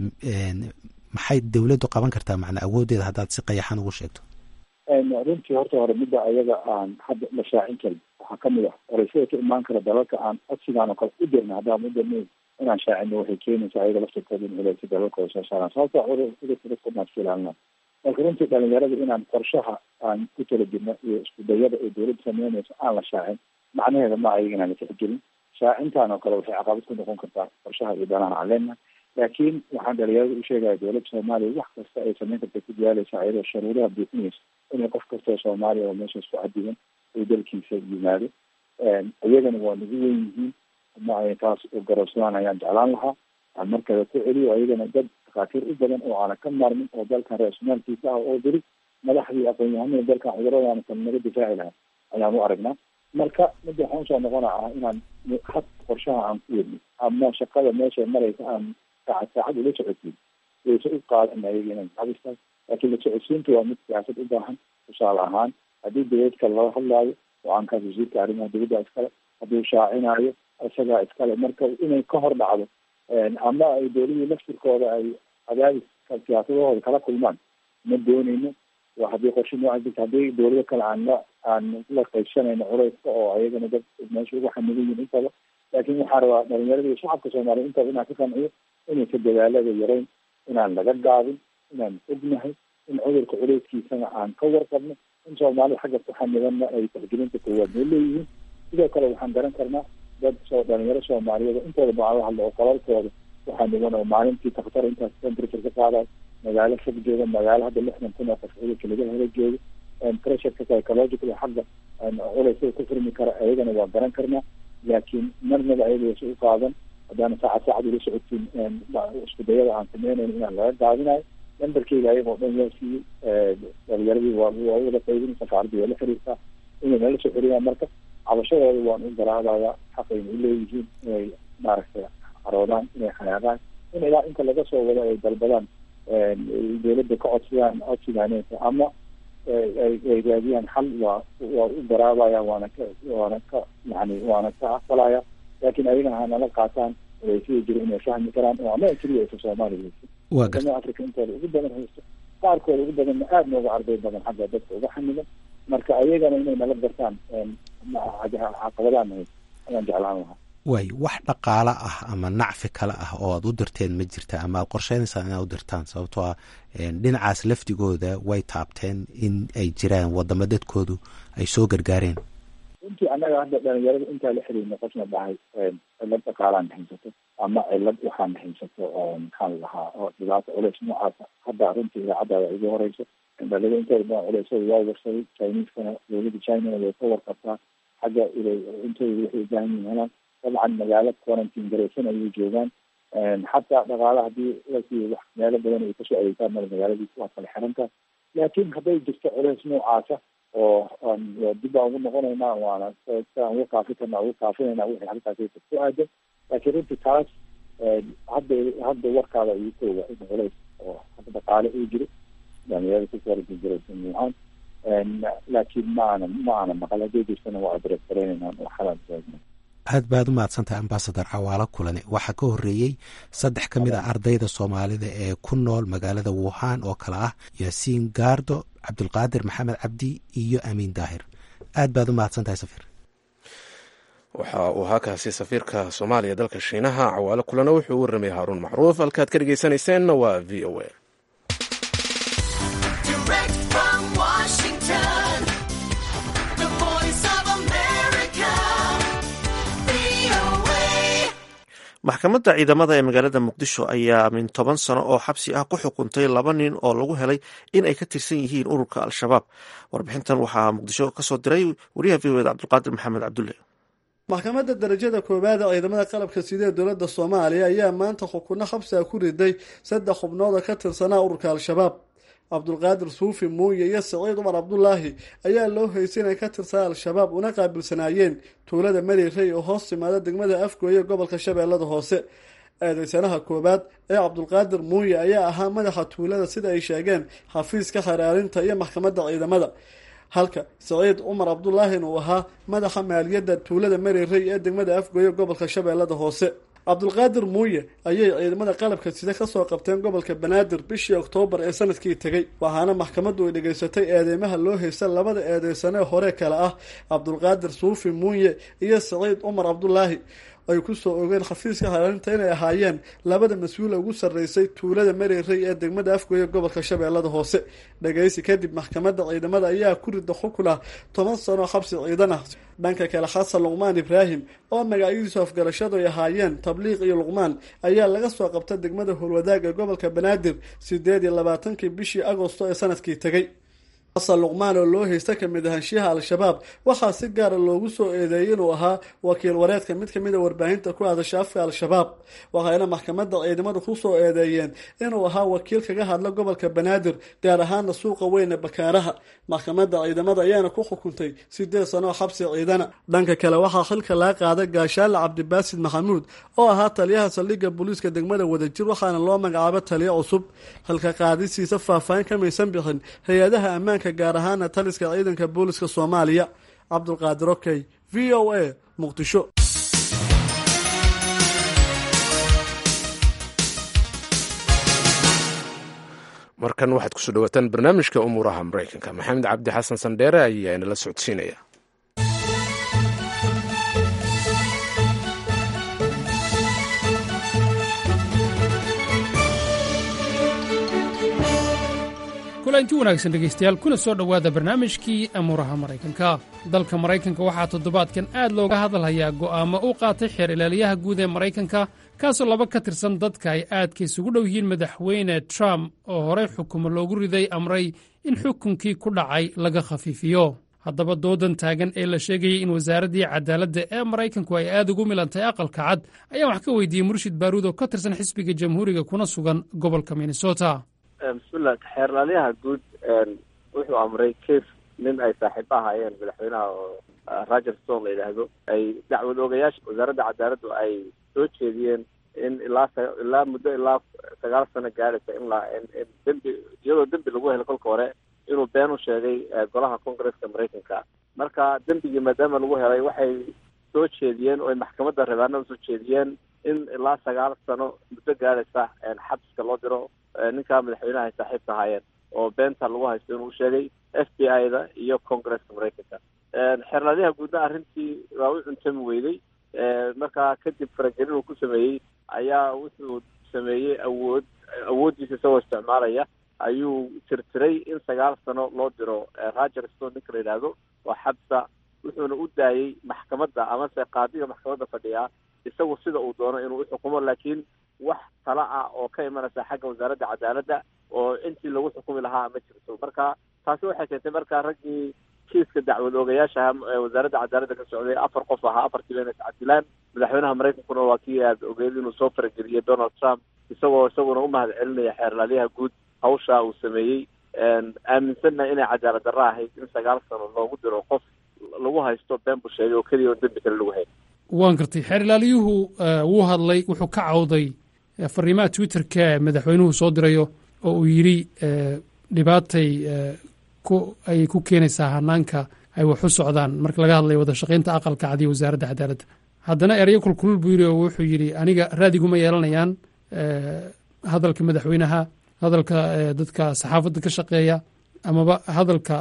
maxay dowladdu qaban kartaa macnaa awooddeeda haddaad si qayaxan ugu sheegto runtii horta hore midda ayaga aan hadda la shaacin karin waxaa kamid ah oreysada ka imaan kara dalalka aan codsigaan oo kale u dirna haddaan u dirnay inaan shaacino waxay keenaysaa ayaga laftirkooda in culeysa dalalkooda soo saaraan sababta cudurka dadka maaska ilaalinaa marka runtii dhalinyarada inaan qorshaha aan ku tala jirno iyo isku dayada ay dowladda sameynayso aan la shaacin macnaheeda ma ayaga inaan la tixgelin shaacintaan oo kale waxay caqabad ku noqon kartaa qorshaha iyo danahan aan leenahay laakiin waxaan dhalinyarada u sheegaya dowladda soomaaliya wax kasta ay sameyn karta ku diyaalaysa ayadoo sharuudaha buuxinaysa inay qof kastoo soomaaliya oo meeshaas ku cadigan uu dalkiisa yimaado iyagana waa nagu weyn yihiin ma ay taas u garabsadaan ayaan jeclaan lahaa aan markale ku celiyo ayagana dad dhakhaatiir u badan oo aanan ka maarmin oo dalkan ra-isulmaalkiisa ah oo diri madaxdii aqoon-yahanada dalkan cuduradaana kale naga difaaci lahaa ayaan u aragnaa marka midda waxaan usoo noqona ah inaan had qorshaha aan ku wedno ama shaqada meesha maraysa aan saacad saacad ula socodsiin wayse u qaadan ayaga inay cabistaan laakiin la socodsiinta waa mid siyaasad u baahan tusaale ahaan haddii dowlad kale lala hadlaayo go-aankaas wasiirka arrimaha dowladda iskale hadduu shaacinaayo isagaa iskale marka inay ka hor dhacdo ama ay dowladii laftirkooda ay cadaadis siyaasadahooda kala kulmaan ma dooneyno waa haddii qorshe nooca jirta haddii dowlado kale aan la aan la qaybsanayno culeyska oo ayagana dad meesha ugu xamilan yihin intaba laakiin waxaa rabaa dhalinyarada iyo shacabka soomaaliya intaba inaan ka qanciyo inaysa dadaalada yarayn inaan laga gaabin inaan ognahay in cudurka culeyskiisana aan ka warqabno in soomaalida xagga ku xamilanna ay tixgelinta koowaad noo leeyihiin sidoo kale waxaan garan karnaa dad soo dhalinyaro soomaaliyeed oo intooda baan la hadlo oo qolalkooda waxaa niman oo maalintii takhtar intaas temperature ka qaadayo magaalo fog jooga magaalo hadda lixdan kun oo qof cudurka laga helo jooga pressureka psychological xagga culeysada ku furmi kara ayagana waa garan karnaa laakiin marnaba ayagasa u qaadan haddaana saacad saacad ula socodsiin isku dayada aan sameynayno inaan laga gaabinayo nambarkeyga ayagoo dhan waa siiyey dhalinyaradii waa waa wada qaybin safaaradii waa la xiriirtaa inay nala soo xiriyaan marka cabashadooda waan u garaadayaa xaqayna u leeyihiin inay maaragtay caroodaan inay xanaaqaan in ilaa inta laga soo wado ay dalbadaan dowladda ka codsadaan codsigaaneysa ama ay raadiyaan xal waa waa u garaabaya waana ka waana ka yani waana ka aqbalaya laakiin ayagana hanala qaataan waysiga jiro inay fahmi karaan oo ama keliya aysa soomaaliya haysa wadama africa intooda ugu badan haysto qaarkooda ugu badanna aada nooga arday badan xagga dadka uga xamilan marka ayagana inay nala gartaan caqabadaan haysto ayaan jeclaan lahaa waay wax dhaqaalo ah ama nacfi kale ah oo aad u dirteen ma jirta ama aad qorsheynaysaa inaad u dirtaan sababtoo ah dhinacaas lafdigooda way taabteen in ay jiraan wadamo dadkoodu ay soo gargaareen runtii annaga hadda dhalinyarada intaa la xiriirna qofna dhahay cilad dhaqaalaan haysato ama cilad waxaan haysato oo maxaan lahaa oo dhibaato culeys noocaasa hadda runtii idaacaddaada igu horeyso dhalinyarada intooda badan culeysada waa warsaday chineskana dowladda chinana way ka warqabtaa xagga intooda waxay ubaahan yihin helaan dabcan magaalo quarantine garaysan ayay joogaan xataa dhaqaale hadii lasiiyo wax meelo badan ay kasoo adeegtaan male magaaladiis waa kala xiranta laakiin hadday jirto culeys noocaasa oo dib baan ugu noqonaynaa waana siaan uga kaafi karna uga kaafinayna wixii halkaas ku aadan laakiin runtii taas hadda hadda warkaada igu kooga in culeys oo hadda dhaqaale uu jiro dhalinyarada ku quarantine garaysan wuhan laakiin ma aana ma aana maqal hadday jirtana waa adres garaynaynaa oo xalaan taagna aad baad u mahadsantahay ambasador cawaalo kulane waxaa ka horreeyey saddex ka mid ah ardayda soomaalida ee ku nool magaalada wuhan oo kale ah yaasiin gaardo cabdulqaadir maxamed cabdi iyo amiin daahir aad baad u mahadsantahay safiir waxa uu haakaasi safiirka soomaaliya dalka shiinaha cawaalo kulana wuxuu u warramay haaruun macruuf halkaad ka dhegeysanayseena waa v o a maxkamadda ciidamada ee magaalada muqdisho ayaa min toban sano oo xabsi ah ku xukuntay laba nin oo lagu helay in ay ka tirsan yihiin ururka al-shabaab warbixintan waxaa muqdisho kasoo diray wariyaha v o eda cabdulqaadir maxamed cabdulle maxkamadda darajada koowaad ee ciidamada qalabka sida ee dowladda soomaaliya ayaa maanta xukunno xabsiga ku riday saddex xubnood oo ka tirsanaa ururka al-shabaab cabdulqaadir suufi muuye iyo saciid cumar cabdulaahi ayaa loo haysay inay ka tirsanaa al-shabaab una qaabilsanaayeen tuulada marirey oo hoos timaada degmada afgooye gobolka shabeellada hoose eedeysanaha koowaad ee cabdulqaadir muuye ayaa ahaa madaxa tuulada sida ay sheegeen xafiiska xaraarinta iyo maxkamadda ciidamada halka saciid cumar cabdulaahina uu ahaa madaxa maaliyadda tuulada marirey ee degmada afgooye gobolka shabeellada hoose cabdulqaadir muuye ayay ciidamada qalabka sida kasoo qabteen gobolka banaadir bishii oktoobar ee sanadkii tegey waxaana maxkamaddu ay dhegaysatay eedeymaha loo haysta labada eedeysanee hore kale ah cabdulqaadir suufi muuye iyo saciid cumar cabdulaahi ay kusoo ogeen xafiiska xaraarinta inay ahaayeen labada mas-uula ugu sarreysay tuulada marirey ee degmada afgooye gobolka shabeellada hoose dhagaysi kadib maxkamadda ciidamada ayaa ku rida xukun ah toban sano xabsi ciidan ah dhanka kale xasan luqmaan ibraahim oo magacyadiisu afgarashadu ay ahaayeen tabliiq iyo luqmaan ayaa laga soo qabta degmada howlwadaag ee gobolka banaadir sideed iyo labaatankii bishii agosto ee sanadkii tegey xasan luqmaan oo loo haysta kamid ahaanshiyaha al-shabaab waxaa si gaara loogu soo eedeeyay inuu ahaa wakiil wareedka mid kamid a warbaahinta ku hadasha afka al-shabaab waxayna maxkamadda ciidamadu kusoo eedeeyeen inuu ahaa wakiil kaga hadla gobolka banaadir gaar ahaana suuqa weyne bakaaraha maxkamadda ciidamada ayaana ku xukuntay sideed sanoo xabsi ciidana dhanka kale waxaa xilka laga qaaday gaashaale cabdibaasid maxamuud oo ahaa taliyaha saldhigga booliiska degmada wadajir waxaana loo magacaabo taliyo cusub xilka qaadisiisa faahfaahin kamaysan bixin hay-adaha ammaanka gaar ahaana taliska ciidanka booliska soomaaliya cabdulqaadir okey v o a muqdisho markan waxaad kusoo dhawaataan barnaamijka umuuraha maraykanka maxamed cabdi xasan sandheere ayaa inala socodsiinaya kulanti wanaagsan dhegaystayaal kuna soo dhowaada barnaamijkii amuuraha maraykanka dalka maraykanka waxaa toddobaadkan aad looga hadalhayaa go'aamo u qaatay xeer ilaaliyaha guud ee maraykanka kaasoo laba ka tirsan dadka ay aadka isugu dhow yihiin madaxweyne trump oo horey xukumo loogu riday amray in xukunkii ku dhacay laga khafiifiyo haddaba doodan taagan ee la sheegayay in wasaaraddii cadaaladda ee maraykanku ay aad ugu milantay aqalka cad ayaa wax ka weydiiyey murshid baaruud oo ka tirsan xisbiga jamhuuriga kuna sugan gobolka minnesota bismillah xeerlaaliyaha guud wuxuu amray case nin ay saaxiibo ahaayeen madaxweynaha oo roger stone la yidhaahdo ay dacwad oogayaasha wasaaradda cadaaladdu ay soo jeediyeen in ilaa ilaa muddo ilaa sagaal sano gaadhaysa in la in dembi iyadoo dembi lagu helo kolka hore inuu been u sheegay golaha congresska maraykanka marka dembigii maadaama lagu helay waxay soo jeediyeen oo ay maxkamadda rabaanada soo jeediyeen in ilaa sagaal sano muddo gaadhaysa xabiska loo diro ninkaa madaxweynaha ay saaxiibka ahaayeen oo beenta lagu haysto inuu sheegay f b i da iyo congresska maraykanka xeerlaaliyaha guudna arrintii waa u cuntami weyday markaa kadib faragelin uu ku sameeyey ayaa wuxuu sameeyey awood awooddiisa isagoo isticmaalaya ayuu tirtiray in sagaal sano loo diro roger stone ninka la yidhaahdo oo xabsa wuxuuna u daayey maxkamadda amase qaadiga maxkamadda fadhiya isagu sida uu doono inuu uxukumo laakiin wax tala ah oo ka imanaysa xagga wasaaradda cadaaladda oo intii lagu xukumi lahaa ma jirto marka taasi waxay keentay marka raggii kiiska dacwad oogayaasha wasaaradda cadaaladda ka socday afar qof ahaa afartiiba inay iscadilaan madaxweynaha maraykankuna waa kii aad ogeed inuu soo farageliyey donald trump isagoo isaguna umahad celinaya xeerlaaliyaha guud hawsha uu sameeyey aaminsanna inay cadaalad darro ahayd in sagaal sano loogu diro qof lagu haysto been buu sheegay oo keliya on dembi kale lagu hayn waan gartay xeer ilaaliyuhu wuu hadlay wuxuu ka cawday fariimaha twitterka ee madaxweynuhu soo dirayo oo uu yidhi dhibaatay ku ayay ku keenaysaa hanaanka ay wax u socdaan marka laga hadlayo wada shaqaynta aqalka cadiya wasaaradda cadaaladda haddana erayo kulkulul buu yidhi oo wuxuu yidhi aniga raadiguma yeelanayaan hadalka madaxweynaha hadalka dadka saxaafadda ka shaqeeya amaba hadalka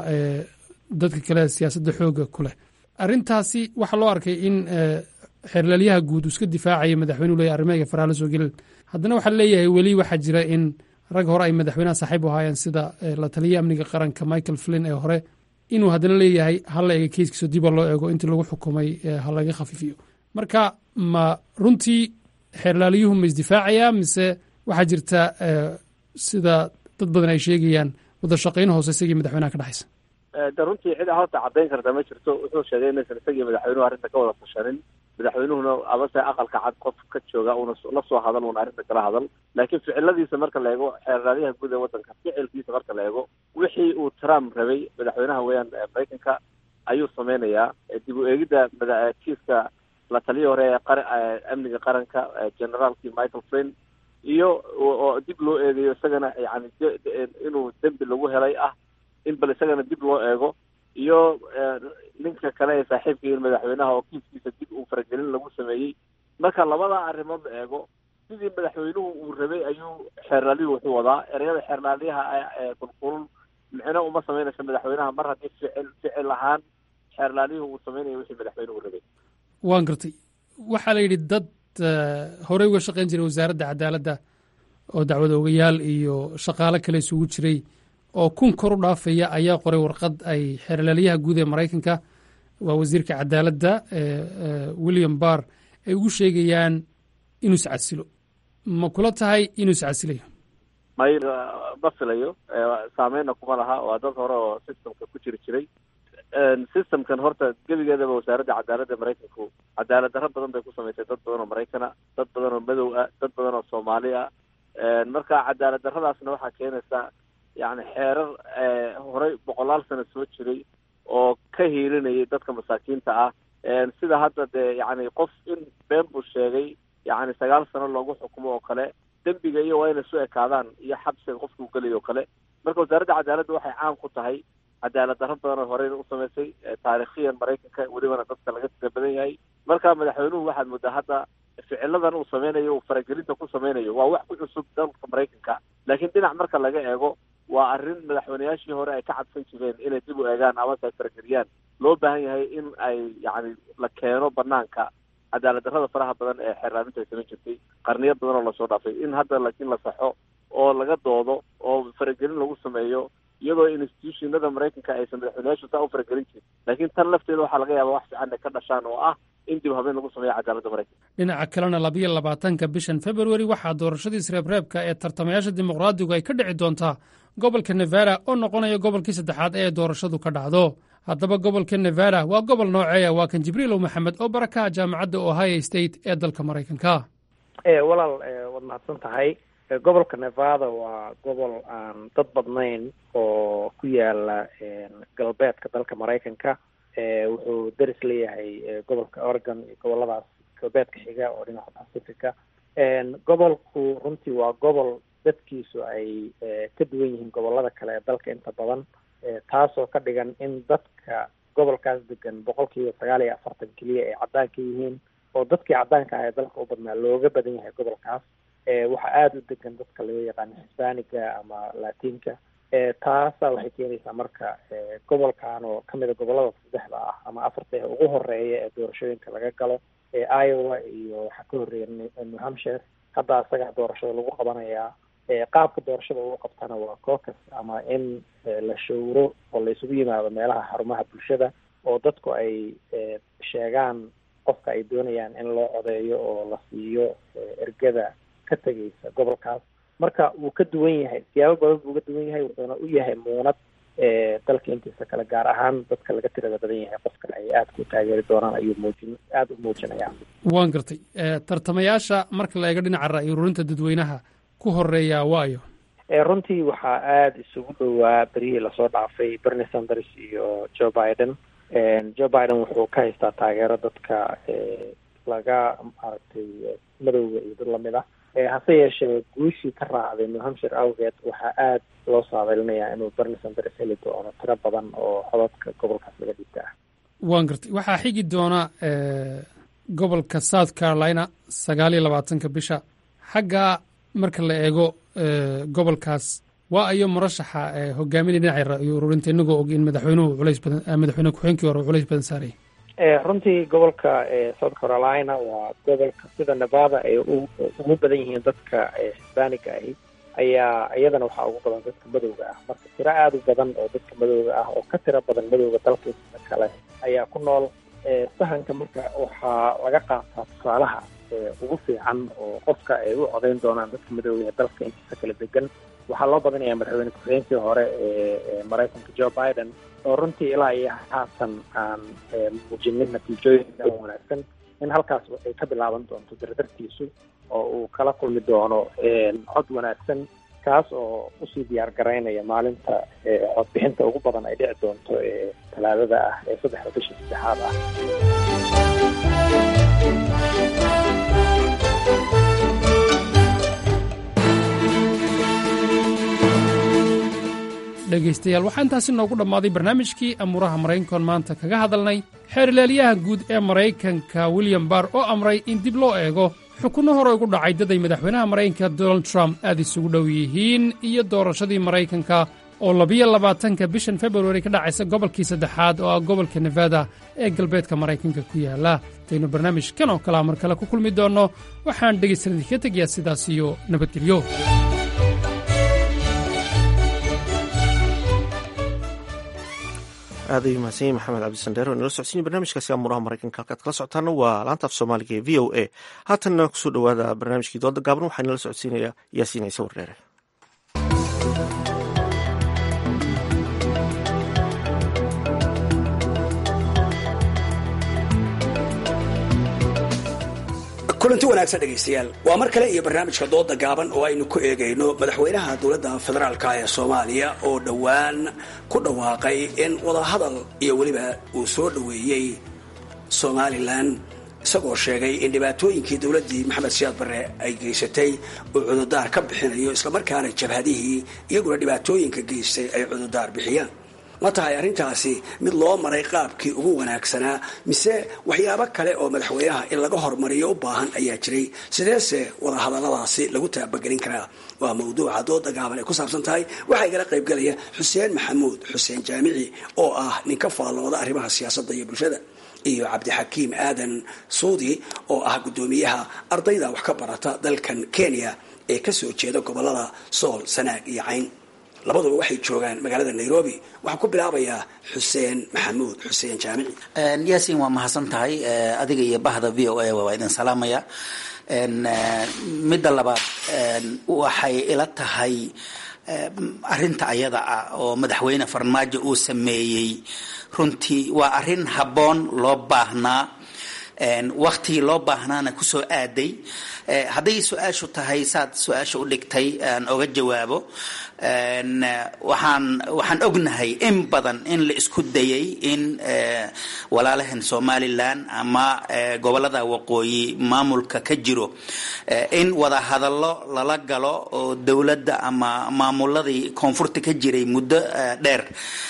dadka kale siyaasadda xooga ku leh arrintaasi waxaa loo arkay in xeerlaalyaha guud uu iska difaacaya madaxweynuhu leeyahy arrimahiga faraha la soo gelin haddana waxaa leeyahay weli waxaa jira in rag hore ay madaxweynaha saaxiib u ahaayeen sida la taliya amniga qaranka michael flin ee hore inuu haddana leeyahay hala eega keiskiiso diba loo eego intii lagu xukumay ha laga khafiifiyo marka ma runtii xeerlaaliyuhu ma isdifaacayaa mise waxaa jirta sida dad badan ay sheegayaan wada shaqayn hoose isagii madaxweynaha ka dhexaysa de runtii cid horta caddayn karta ma jirto wuxuu sheegay inaysan isagii madaxweynuhu arrinta ka wada tashanin madaxweynuhuna abase aqalka cad qof ka jooga una la soo hadal una arrinta kala hadal laakiin ficiladiisa marka la eego xeerraadyaha guud ee waddanka ficilkiisa marka la eego wixii uu trump rabay madaxweynaha weeyaan maraykanka ayuu sameynayaa dib u eegidda kiiska la taliya hore ee qar amniga qaranka generaalkii michael flin iyo oo dib loo eegayo isagana yani inuu dembi lagu helay ah in bal isagana dib loo eego iyo ninka kale ee saaxiibkaiin madaxweynaha oo kiiskiisa dib uu faragelin lagu sameeyey marka labada arrimood la eego sidii madaxweynuhu uu rabay ayuu xeerlaaliyuhu wuxuu wadaa ereyada xeerlaaliyaha ee kulkulul micno uma sameynaysa madaxweynaha mar haddii ficil ficil ahaan xeerlaaliyuhu uu sameynaya wixii madaxweynuhu rabay waan gartay waxaa la yidhi dad horey uga shaqayn jiray wasaaradda cadaaladda oo dacwad ogayaal iyo shaqaalo kale isugu jiray oo kun kor u dhaafaya ayaa qoray warqad ay xeerlaalyaha guud ee maraykanka waa wasiirka cadaaladda william barr ay ugu sheegayaan inuu iscasilo ma kula tahay inuu iscasilayo may ma filayo saameynna kuma laha waa dad hore oo systemka ku jiri jiray systemkan horta gebigeedaba wasaaradda cadaaladda maraykanku cadaalad darro badan bay ku samaysay dad badan oo maraykana dad badan oo madow ah dad badan oo soomaali ah marka cadaalad darradaasna waxaa keenaysa yani xeerar horey boqolaal sano soo jiray oo ka hiilinayay dadka masaakiinta ah sida hadda dee yani qof in been buu sheegay yani sagaal sano loogu xukumo oo kale dembiga iyo waa inay su ekaadaan iyo xabsiga qofka uu gelayo o kale marka wasaaradda cadaaladda waxay caan ku tahay cadaalad darro badan oo horeyna u samaysay taarikhiyan maraykanka welibana dadka laga tira badan yahay marka madaxweynuhu waxaad moodaa hadda ficiladan uu sameynayo uu faragelinta ku sameynayo waa wax ku cusub dalka maraykanka laakiin dhinac marka laga eego waa arrin madaxweyneyaashii hore ay ka cadsan jireen inay dib u eegaan amase ay farageliyaan loo baahan yahay in ay yacni la keeno banaanka cadaalad darrada faraha badan ee xeerlaaminta ay samayn jirtay qarniyo badan oo lasoo dhaafay in hadda laakiin la saxo oo laga doodo oo faragelin lagu sameeyo iyadoo institutionada maraykanka aysan madaxweyneyaashu saa u faragelin jirin laakiin tan lafteeda waxaa laga yaaba wax fiican ay ka dhashaan oo ah in dib habeen lagu sameeyo cadaaladda maraykanka dhinaca kalena labayo labaatanka bishan februari waxaa doorashadii isreebreebka ee tartamayaasha dimuqraadigu ay ka dhici doontaa gobolka nevada oo noqonaya gobolkii saddexaad ee doorashadu ka dhacdo haddaba gobolka nevada waa gobol nooceeya waa kan jibriilow maxamed oo barakaha jaamacadda ohio state ee dalka maraykanka walaal waad mahadsan tahay gobolka nevada waa gobol aan dad badnayn oo ku yaala galbeedka dalka maraykanka wuxuu deris leeyahay gobolka oregon iyo goboladaas galbeedka xiga oo dhinaca pacifica gobolku runtii waa gobol dadkiisu ay ka duwan yihiin gobolada kale ee dalka inta badan taasoo ka dhigan in dadka gobolkaas degan boqolkiiba sagaal iyo afartan keliya ay caddaanka yihiin oo dadkii caddaanka ah ee dalka u badnaa looga badan yahay gobolkaas waxaa aada u degan dadka loo yaqaano hisbaaniga ama latinka taasa waxay keenaysaa marka gobolkan oo kamid a gobolada saddexda ah ama afarta ee ugu horeeya ee doorashooyinka laga galo iowa iyo waxaa ka horreeya new hampshire hadda isaga doorashada lagu qabanayaa qaabka doorashada ugu qabtana waa cocus ama in la showro oo la isugu yimaado meelaha xarumaha bulshada oo dadku ay sheegaan qofka ay doonayaan in loo codeeyo oo la siiyo ergada ka tegaysa gobolkaas marka wuu ka duwan yahay siyaabo badan buu uga duwan yahay wuxuuna u yahay muunad dalka intiisa kale gaar ahaan dadka laga tirada badan yahay qofka ay aada ku taageeri doonaan ayuu muujin aada u muujinaya waan gartay tartamayaasha marka la eego dhinaca ra'yi ururinta dadweynaha ku horeeya waayo runtii waxaa aada isugu dhowaa berihii lasoo dhaafay bernie sanders iyo joe biden joe biden wuxuu ka haystaa taageero dadka laga maaragtay madowga iyo dad lamid ah hase yeeshee guushii ka raacday new hampshire awgeed waxaa aada loo saadalinayaa inuu bernie sanders heli doono tiro badan oo codadka gobolkaas laga dhigta ah waan gartay waxaa xigi doona gobolka south carolina sagaal iyo labaatanka bisha xagga marka la eego gobolkaas waa ayo murashaxa hogaaminaya dhinaca ra'yi ururinta inagoo og in madaxweynuhu culays badan madaxweyne ku-xeenkii hore culays badan saarayay runtii gobolka south carolina waa gobolka sida nevada ay ugu badan yihiin dadka hisbaaniga ahi ayaa iyadana waxaa ugu badan dadka madowga ah marka tiro aada u badan oo dadka madowga ah oo ka tiro badan madowga dalkiisa kale ayaa ku nool sahanka marka waxaa laga qaataa tusaalaha ugu fiican oo qofka ay u codeyn doonaan dadka madowga ee dalka intiisa kala degan waxaa loo badinayaa madaxweyne ku-xigeenkii hore ee maraykanka joe biden oo runtii ilaa iyo haatan aan muujinin natiijooyin wanaagsan in halkaas ay ka bilaaban doonto dardartiisu oo uu kala kulmi doono cod wanaagsan kaas oo usii diyaar garaynaya maalinta codbixinta ugu badan ay dhici doonto ee talaadada ah ee saddexda bisha saddexaad ah dhegaystayaal waxaa intaasi noogu dhammaaday barnaamijkii amuuraha maraykankoon maanta kaga hadalnay xeerilaalyaha guud ee maraykanka william barr oo amray in dib loo eego xukunno hore ugu dhacay dad ay madaxweynaha maraykanka donald trump aad isugu dhow yihiin iyo doorashadii maraykanka oo labiyo labaatanka bishan februari ka dhacaysa gobolkii saddexaad oo ah gobolka nevada ee galbeedka maraykanka ku yaala intaynu barnaamijkan oo kalea mar kale ku kulmi doonno waxaan dhegaystadan idinka tegayaa sidaas iyo nabadgelyo aad ayuu mahadsan yahy maxamed cabdisandheer oo inala socodsiinay barnaamijkaasi amuuraha maraykanka halkaad kala socotaana waa laanta af soomaaliga ee v o a haatanna kusoo dhowaada barnaamijkii dooda gaaban waxaa inala socodsiinaya yaasiin ciise wardheere kulanti wanaagsan dhegaystayaal waa mar kale iyo barnaamijka dooda gaaban oo aynu ku eegayno madaxweynaha dowladda federaalka ee soomaaliya oo dhowaan ku dhawaaqay in wadahadal iyo weliba uu soo dhoweeyey somalilan isagoo sheegay in dhibaatooyinkii dowladdii maxamed siyaad barre ay geysatay uu cududaar ka bixinayo islamarkaana jabhadihii iyaguna dhibaatooyinka geystay ay cududaar bixiyaan ma tahay arrintaasi mid loo maray qaabkii ugu wanaagsanaa mise waxyaabo kale oo madaxweynaha in laga hormariyo u baahan ayaa jiray sideese wadahadalladaasi lagu taabagelin karaa waa mawduuca dooda gaaban ay ku saabsan tahay waxaa igala qaybgalaya xuseen maxamuud xuseen jaamici oo ah nin ka faallooda arrimaha siyaasadda iyo bulshada iyo cabdixakiim aadan suudi oo ah guddoomiyaha ardayda wax ka barata dalkan kenya ee kasoo jeeda gobolada sool sanaag iyo cayn labaduba waxay joogaan magaalada nairobi waxaan ku bilaabayaa xuseen maxamuud xuseen jaamici yaasiin waa mahadsan tahay adiga iyo bahda v o a waa idin salaamaya midda labaad waxay ila tahay arinta ayada ah oo madaxweyne farmaajo uu sameeyey runtii waa arin habboon loo baahnaa waktigii loo baahnaana kusoo aaday hadday su-aashu tahay saad su-aasha u dhigtay aan oga jawaabo waxaan waxaan ognahay in badan in la isku dayay in walaalahan somalilan ama gobolada waqooyi maamulka ka jiro in wada hadallo lala galo oo dowladda ama maamuladii koonfurta ka jiray muddo dheer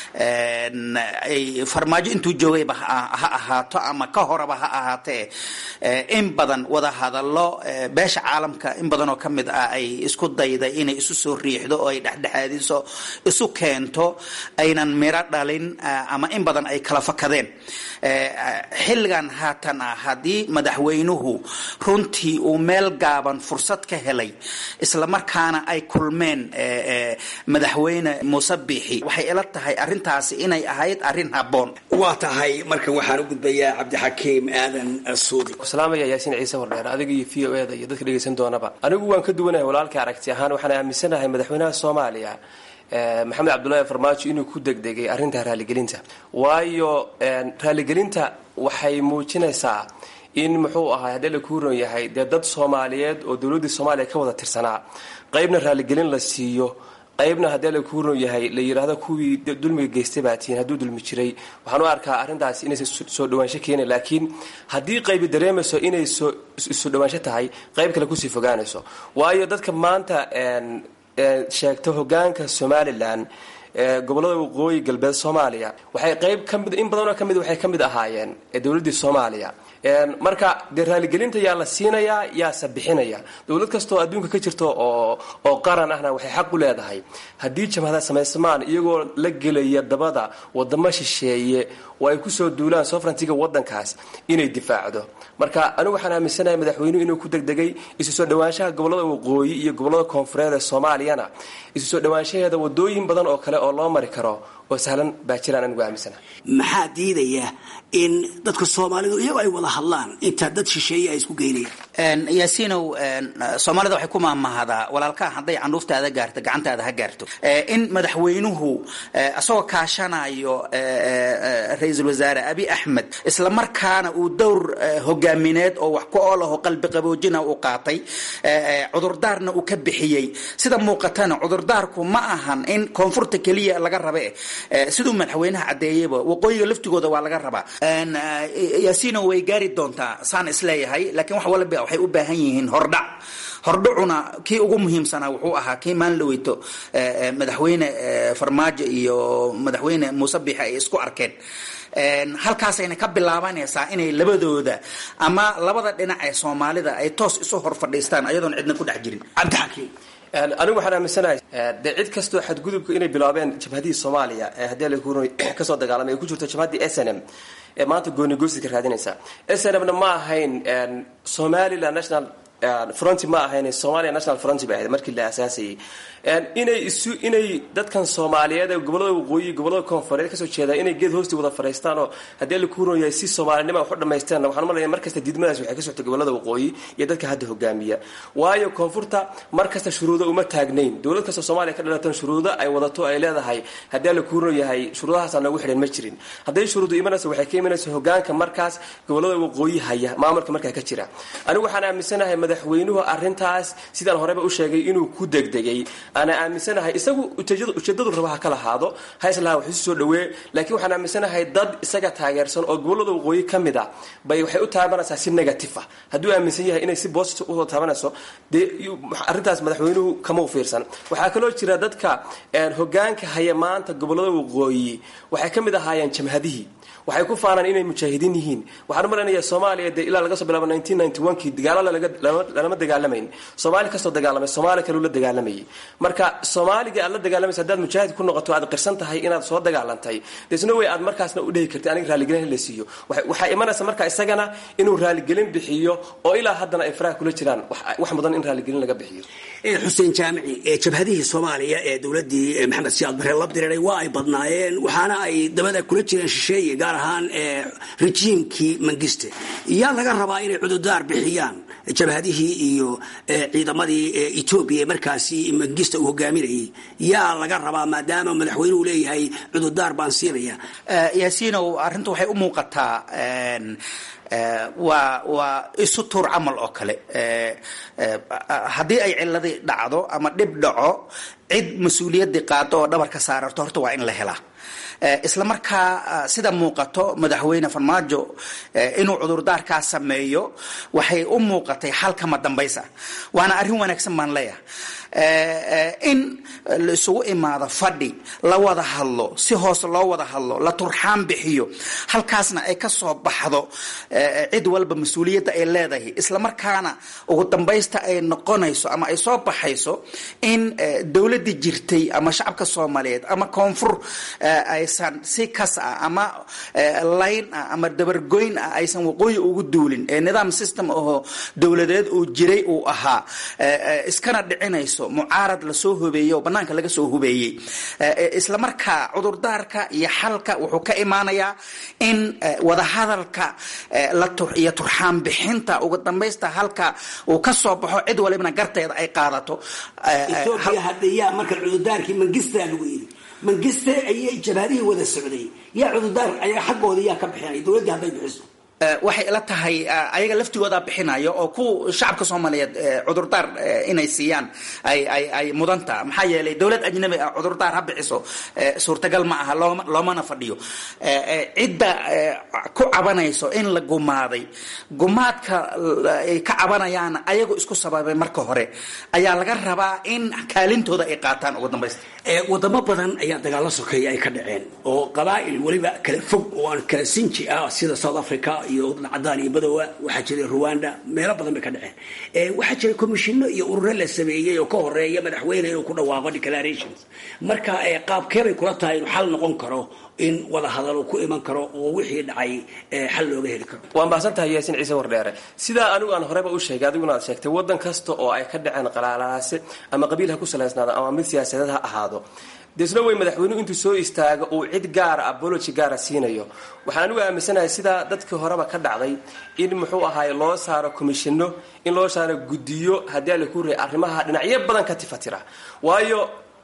ay farmaajo intuu joogayba ha ahaato ama ka horaba ha ahaatee in badan wada hadallo beesha caalamka in badan oo ka mid ah ay isku dayday inay isu soo riixdo oo ay dhexdhexaadiso isu keento aynan miro dhalin ama in badan ay kala fakadeen xilligan haatan ah haddii madaxweynuhu runtii uu meel gaaban fursad ka helay islamarkaana ay kulmeen madaxweyne muuse biixi waxay ila tahay arrintaasi inay ahayd arrin habboon waa tahay markan waxaan u gudbayaa cabdixakiim aadan suudi salaamaya yaasiin ciise wardheer adiga iyo v o eda iyo dadka dhegaysan doonaba anigu waan ka duwanahay walaalkii aragti ahaan waxaan aaminsanahay madaxweynaha soomaaliya maxamed cabdullaahi farmaajo inuu ku degdegay arrinta raaligelinta waayo raaligelinta waxay muujinaysaa in muxuu ahaa haddii la kuuron yahay dee dad soomaaliyeed oo dowladdii soomaaliya ka wada tirsanaa qaybna raaligelin la siiyo qaybna haddii la kuuron yahay la yidhaahdo kuwii dulmiga geystay baa tihiin hadduu dulmi jiray waxaan u arkaa arrintaasi inaysa soo dhawaansho keena laakiin haddii qaybi dareemayso inay soo isu dhawaansho tahay qayb kale kusii fogaanayso waayo dadka maanta sheegta hogaanka somalilan gobolada waqooyi galbeed soomaaliya waxay qayb kamid in badanoo kamid waxay ka mid ahaayeen dowladdii soomaaliya marka dee raaligelinta yaa la siinayaa yaase bixinaya dowlad kastoo adduunka ka jirto oo oo qaran ahna waxay xaq u leedahay haddii jamhada samaysamaan iyagoo la gelaya dabada wadamo shisheeye oo ay kusoo duulaan sofrantiga wadankaas inay difaacdo marka anigu waxaan aaminsanahay madaxweynuhu inuu ku degdegay isu soo dhawaanshaha gobolada waqooyi iyo gobolada koonfureed ee soomaaliyana isu soo dhawaanshaheeda wadooyin badan oo kale oo loo mari karo oo sahlan baa jiraan anigu aaminsanahay maxaa diidaya in dadka soomaalidu iyagoo ay wada hadlaan intaa dad shisheeye ay isku geynayaan yaasiinow soomaalida waxay ku maamahdaa walaalkaa hadday candhuuftaada gaarto gacantaada ha gaarto in madaxweynuhu isagoo kaashanayo ra-iisul wasaare abi axmed isla markaana uu dowr hogaamineed oo wax ku ool aho qalbi qaboojina uu qaatay cudurdaarna uu ka bixiyey sida muuqatana cudurdaarku ma ahan in koonfurta keliya laga rabe siduu madaxweynaha caddeeyeyba waqooyiga laftigooda waa laga rabaa yaasiino way gaari doontaa saan isleeyahay laakiin wax walba waxay u baahan yihiin hordhac hordhacuna kii ugu muhiimsanaa wuxuu ahaa kii maalin dhaweyto madaxweyne farmaajo iyo madaxweyne muuse biixi ay isku arkeen halkaasayna ka bilaabanaysaa inay labadooda ama labada dhinac ee soomaalida ay toos isu hor fadhiistaan ayadoon cidna ku dhex jirin cabdixakiim anigu waxaan aaminsanahay dee cid kastoo xadgudubka inay bilaabeen jabhadihii soomaaliya ee haddii lakuuro kasoo dagaalamay ay ku jirto jabhaddii s n m ee maanta goonigosi ka raadinaysa s n m-na ma ahayn somaliland national fronti ma ahayn somalia national fronti bay ahayd markii la asaasayay inay isu inay dadkan soomaaliyeed ee gobolada waqooyi gobolada koonfureed kasoo jeeda inay geed hoosti wada fadhiistaan oo haddii la kuuron yahay si soomaalinima wax u dhamaysteen waxaan malaya mar kasta diidmadaas waxay ka soctay gobolada waqooyi iyo dadka hadda hogaamiya waayo koonfurta mar kasta shuruudo uma taagnayn dowlad kasta soomaaliya ka dhalatan shuruudo ay wadato ay leedahay haddii la kuuron yahay shuruudahaasaa noogu xidhan ma jirin hadday shuruudu imanaysa waxay ka imanaysa hogaanka markaas gobolada waqooyi haya maamulka markaa ka jira anigu waxaan aaminsanahay madaxweynuhu arrintaas sidaan horeba u sheegay inuu ku degdegay ana aaminsanahay isagu ujeedadu raba ha ka lahaado ha islaha wax isu soo dhawee laakiin waxaan aaminsanahay dad isaga taageersan oo gobolada waqooyi ka mid a bay waxay u taabanaysaa si negative ah hadduu aaminsan yahay inay si positive usoo taabanayso dee arrintaas madaxweynuhu kama u fiirsan waxaa kaloo jira dadka hogaanka haya maanta gobolada waqooyi waxay ka mid ahaayeen jamhadihii waxay ku faanaan inay mujaahidiin yihiin waxaan u malaynayaa soomaaliya dee ilaa laga soo bilaabo kii dagaalo lalama dagaalamayn soomaali kasoo dagaalamay soomaali kaleu la dagaalamayay marka soomaaliga aad la dagaalamaysa haddaad mujaahid ku noqoto aad qirsan tahay inaad soo dagaalantay desno way aad markaasna u dhehi kartay aniga raaligelin la siiyo waxaa imanaysa marka isagana inuu raaligelin bixiyo oo ilaa haddana ay faraha kula jiraan wax mudan in raaligelin laga bixiyo xuseen jaamici jabhadihii soomaaliya ee dowladii maxamed siyaad bare la diriray waa ay badnaayeen waxaana ay dabada kula jireen shisheeye gaar ahaan rejiimkii mangiste yaa laga rabaa inay cududaar bixiyaan jabhadihii iyo ciidamadii etoobiya ee markaasi mangista uu hogaaminayay yaa laga rabaa maadaama madaxweynuhu leeyahay cududaar baan siinaya yaasiinow arrintu waxay u muuqataa waa waa isu tuur camal oo kale haddii ay ciladii dhacdo ama dhib dhaco cid mas-uuliyaddii qaado oo dhabar ka saararto horta waa in la helaa isla markaa sida muuqato madaxweyne farmaajo inuu cudurdaarkaa sameeyo waxay u muuqatay xalkama dambaysa waana arrin wanaagsan baan leeyahay in la isugu imaado fadhi la wada hadlo si hoose loo wada hadlo la turxaan bixiyo halkaasna ay ka soo baxdo cid walba mas-uuliyadda ay leedahay isla markaana ugu dambaysta ay noqonayso ama ay soo baxayso in dowladdii jirtay ama shacabka soomaaliyeed ama koonfur aysan si kas ah ama layn ah ama dabargoyn ah aysan waqooyi ugu duulin ee nidaam system ahoo dowladeed uu jiray uu ahaa iskana dhicinayso imaanayso mucaarad lasoo hubeeyey oo banaanka laga soo hubeeyey islamarkaa cudurdaarka iyo xalka wuxuu ka imaanayaa in wadahadalka iyo turxaan bixinta ugu dambaysta halka uu ka soo baxo cid walibna garteeda ay qaadato etoobiya hadda yaa marka cudurdaarkii mangistaa lagu yidhi mangiste ayay jabhadihii wada socday yaa cudurdaar ayaa xaggooda yaa ka bixinaya dowladdii hadday bixiso waxay ila tahay ayaga laftigooda bixinayo oo ku shacabka soomaaliyeed cudurdaar inay siiyaan ay ay ay mudanta maxaa yeelay dowlad ajnabi ah cudurdaar ha bixiso suurtagal ma aha looma loomana fadhiyo cidda ku cabanayso in la gumaaday gumaadka ay ka cabanayaan ayagu isku sababay marka hore ayaa laga rabaa in kaalintooda ay qaataan ugu dambaysta wadamo badan ayaa dagaalo sokeeya ay ka dhaceen oo qabaa'il weliba kala fog oo aan kala sinji ah sida south africa iyo waddan cadaan iyo madowa waxaa jiray rwanda meelo badan bay ka dhaceen waxaa jiray commishinno iyo ururo la sameeyey oo ka horeeya madaxweyne inuu ku dhawaaqo declarations marka qaabkeebay kula tahay inuu xal noqon karo in wada hadalo ku iman karo oo wixii dhacay xal looga heli karo waa mahadsan tahay yaasin ciise wardheere sidaa anigu aan horeba u sheegay adiguna aad sheegtay waddan kasta oo ay ka dhaceen qalaalaase ama qabiil ha ku salaysnaado ama mid siyaasadeed ha ahaado deesna wey madaxweynuhu intuu soo istaago uu cid gaara abology gaara siinayo waxaan anigu aaminsanahay sidaa dadkii horeba ka dhacday in muxuu ahaay loo saaro commishinno in loo saaro guddiyo haddii ala ku ray arrimaha dhinacyo badan ka tifatira waayo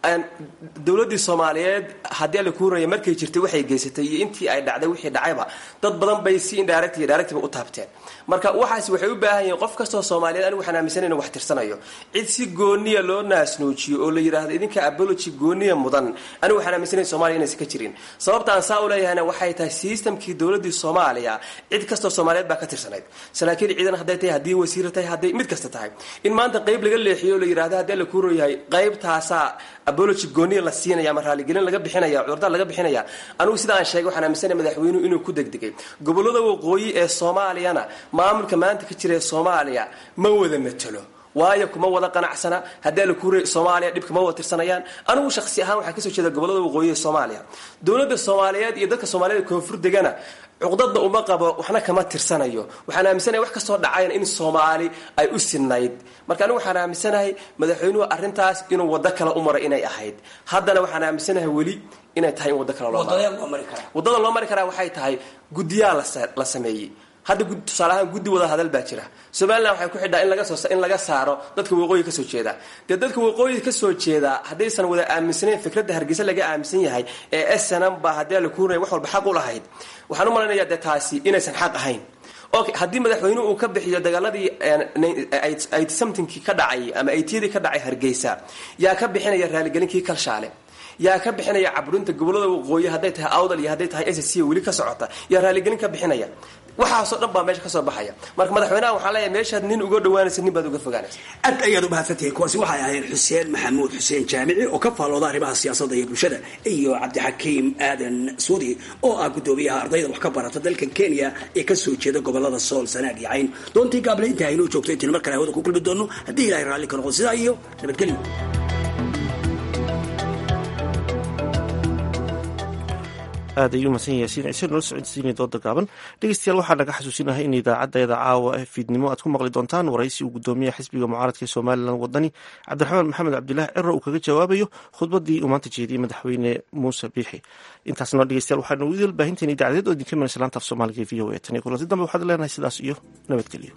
dowladdii soomaaliyeed haddii ala kuu raya markay jirtay waxay geysatay iyo intii ay dhacday wixii dhacayba dad badan bay si indirect iyo directba u taabteen marka waxaas waxay u baahan yihiin qof kastoo soomaaliyeed anigu waxaan aaminsan inuu wax tirsanayo cid si gooniya loo naasnuujiyo oo la yidhaahdo idinka abology gooniya mudan anigu waxaan aaminsanayn somalia inaysan ka jirin sababta aan saa u leeyahayna waxay tahay systemkii dowladdii soomaaliya cid kastoo soomaaliyeed baa ka tirsanayd saraakiil ciidan hadday tahay haddii wasiira tahay hadday mid kasta tahay in maanta qayb laga leexiyo oo la yidhahdo haddii ala kuu royahay qaybtaasaa abology gooniya la siinaya ama raaligelin laga bixinaya cudurdaar laga bixinaya anigu sida aan sheegay waxaan aaminsanaya madaxweynuhu inuu ku degdegay gobollada waqooyi ee soomaaliyana maamulka maanta ka jira ee soomaaliya ma wada matelo waayo kuma wada qanacsana haddii la kuure soomaaliya dhibka ma wada tirsanayaan anigu shakhsi ahaan waxaa kasoo jeeda gobollada waqooyi ee soomaaliya dowladda soomaaliyeed iyo dadka soomaaliyed koonfur degana cuqdadda uma qabo waxna kama tirsanayo waxaan aaminsanahay wax kastoo dhacayna in soomaali ay u sinayd marka anigu waxaan aaminsanahay madaxweynuhu arrintaas inuu waddo kale u maray inay ahayd haddana waxaan aaminsanahay weli inay tahay in waddo kale loo waddada loo mari karaa waxay tahay guddiyaa la sameeyey hadda tusaale ahaan guddi wada hadal baa jira somalilan waxay ku xidhaa in laga soo in laga saaro dadka waqooyi ka soo jeeda dee dadka waqooyi ka soo jeeda haddaysan wada aaminsanayn fikradda hargeysa laga aaminsan yahay ee snm ba haddii la kuunaya wax walba xaq u lahayd waxaan u malaynayaa dee taasi inaysan xaq ahayn okay haddii madaxweynuhu uu ka bixiyo dagaaladii somethingkii ka dhacay ama aytiyadii ka dhacay hargeysa yaa ka bixinaya raaligelinkii kalshaale yaa ka bixinaya caburinta gobolada waqooyi hadday tahay awdal iyo hadday tahay s c weli ka socota yaa raaligelin ka bixinaya waxaasoo dhan baa meesha kasoo baxaya marka madaxweynaha waxaa leeyahay meeshaad nin uga dhawaanaysa nin baad uga fogaanaysa aad ayaad u mahadsantihiin kuwaasi waxay ahayd xuseen maxamuud xuseen jaamici oo ka faallooda arrimaha siyaasadda iyo bulshada iyo cabdixakiim aadan suudi oo ah guddoomiyaha ardayda wax ka barata dalkan kenya ee kasoo jeeda gobolada sool sanaag iyo cayn doontii gaable inta aynoo joogto intiin mar kale hawada ku kulmi doono haddii ilahay raalli ka noqon sidaa iyo nabadgelyo aad ayuu mahadsan yaasiin ciise noola socodsiinaya dooda gaaban dhegeystayaal waxaa naga xasuusinahay in idaacaddeeda caawa ee fiidnimo aad ku maqli doontaan waraysi uu guddoomiyaha xisbiga mucaaradka ee somalilan wadani cabdiraxmaan maxamed cabdilaahi ciro uu kaga jawaabayo khudbadii uu maanta jeediyey madaxweyne muuse biixi intaasna dhegeystayaal waxaanu idil baahinteena idaacadeed oo idinka imanaysa laanta af soomaaliga ee v o a tan iyo kulanti dambe waxaad leenahay sidaas iyo nabadgelyo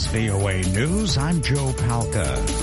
VOA News, I'm Joe Palca.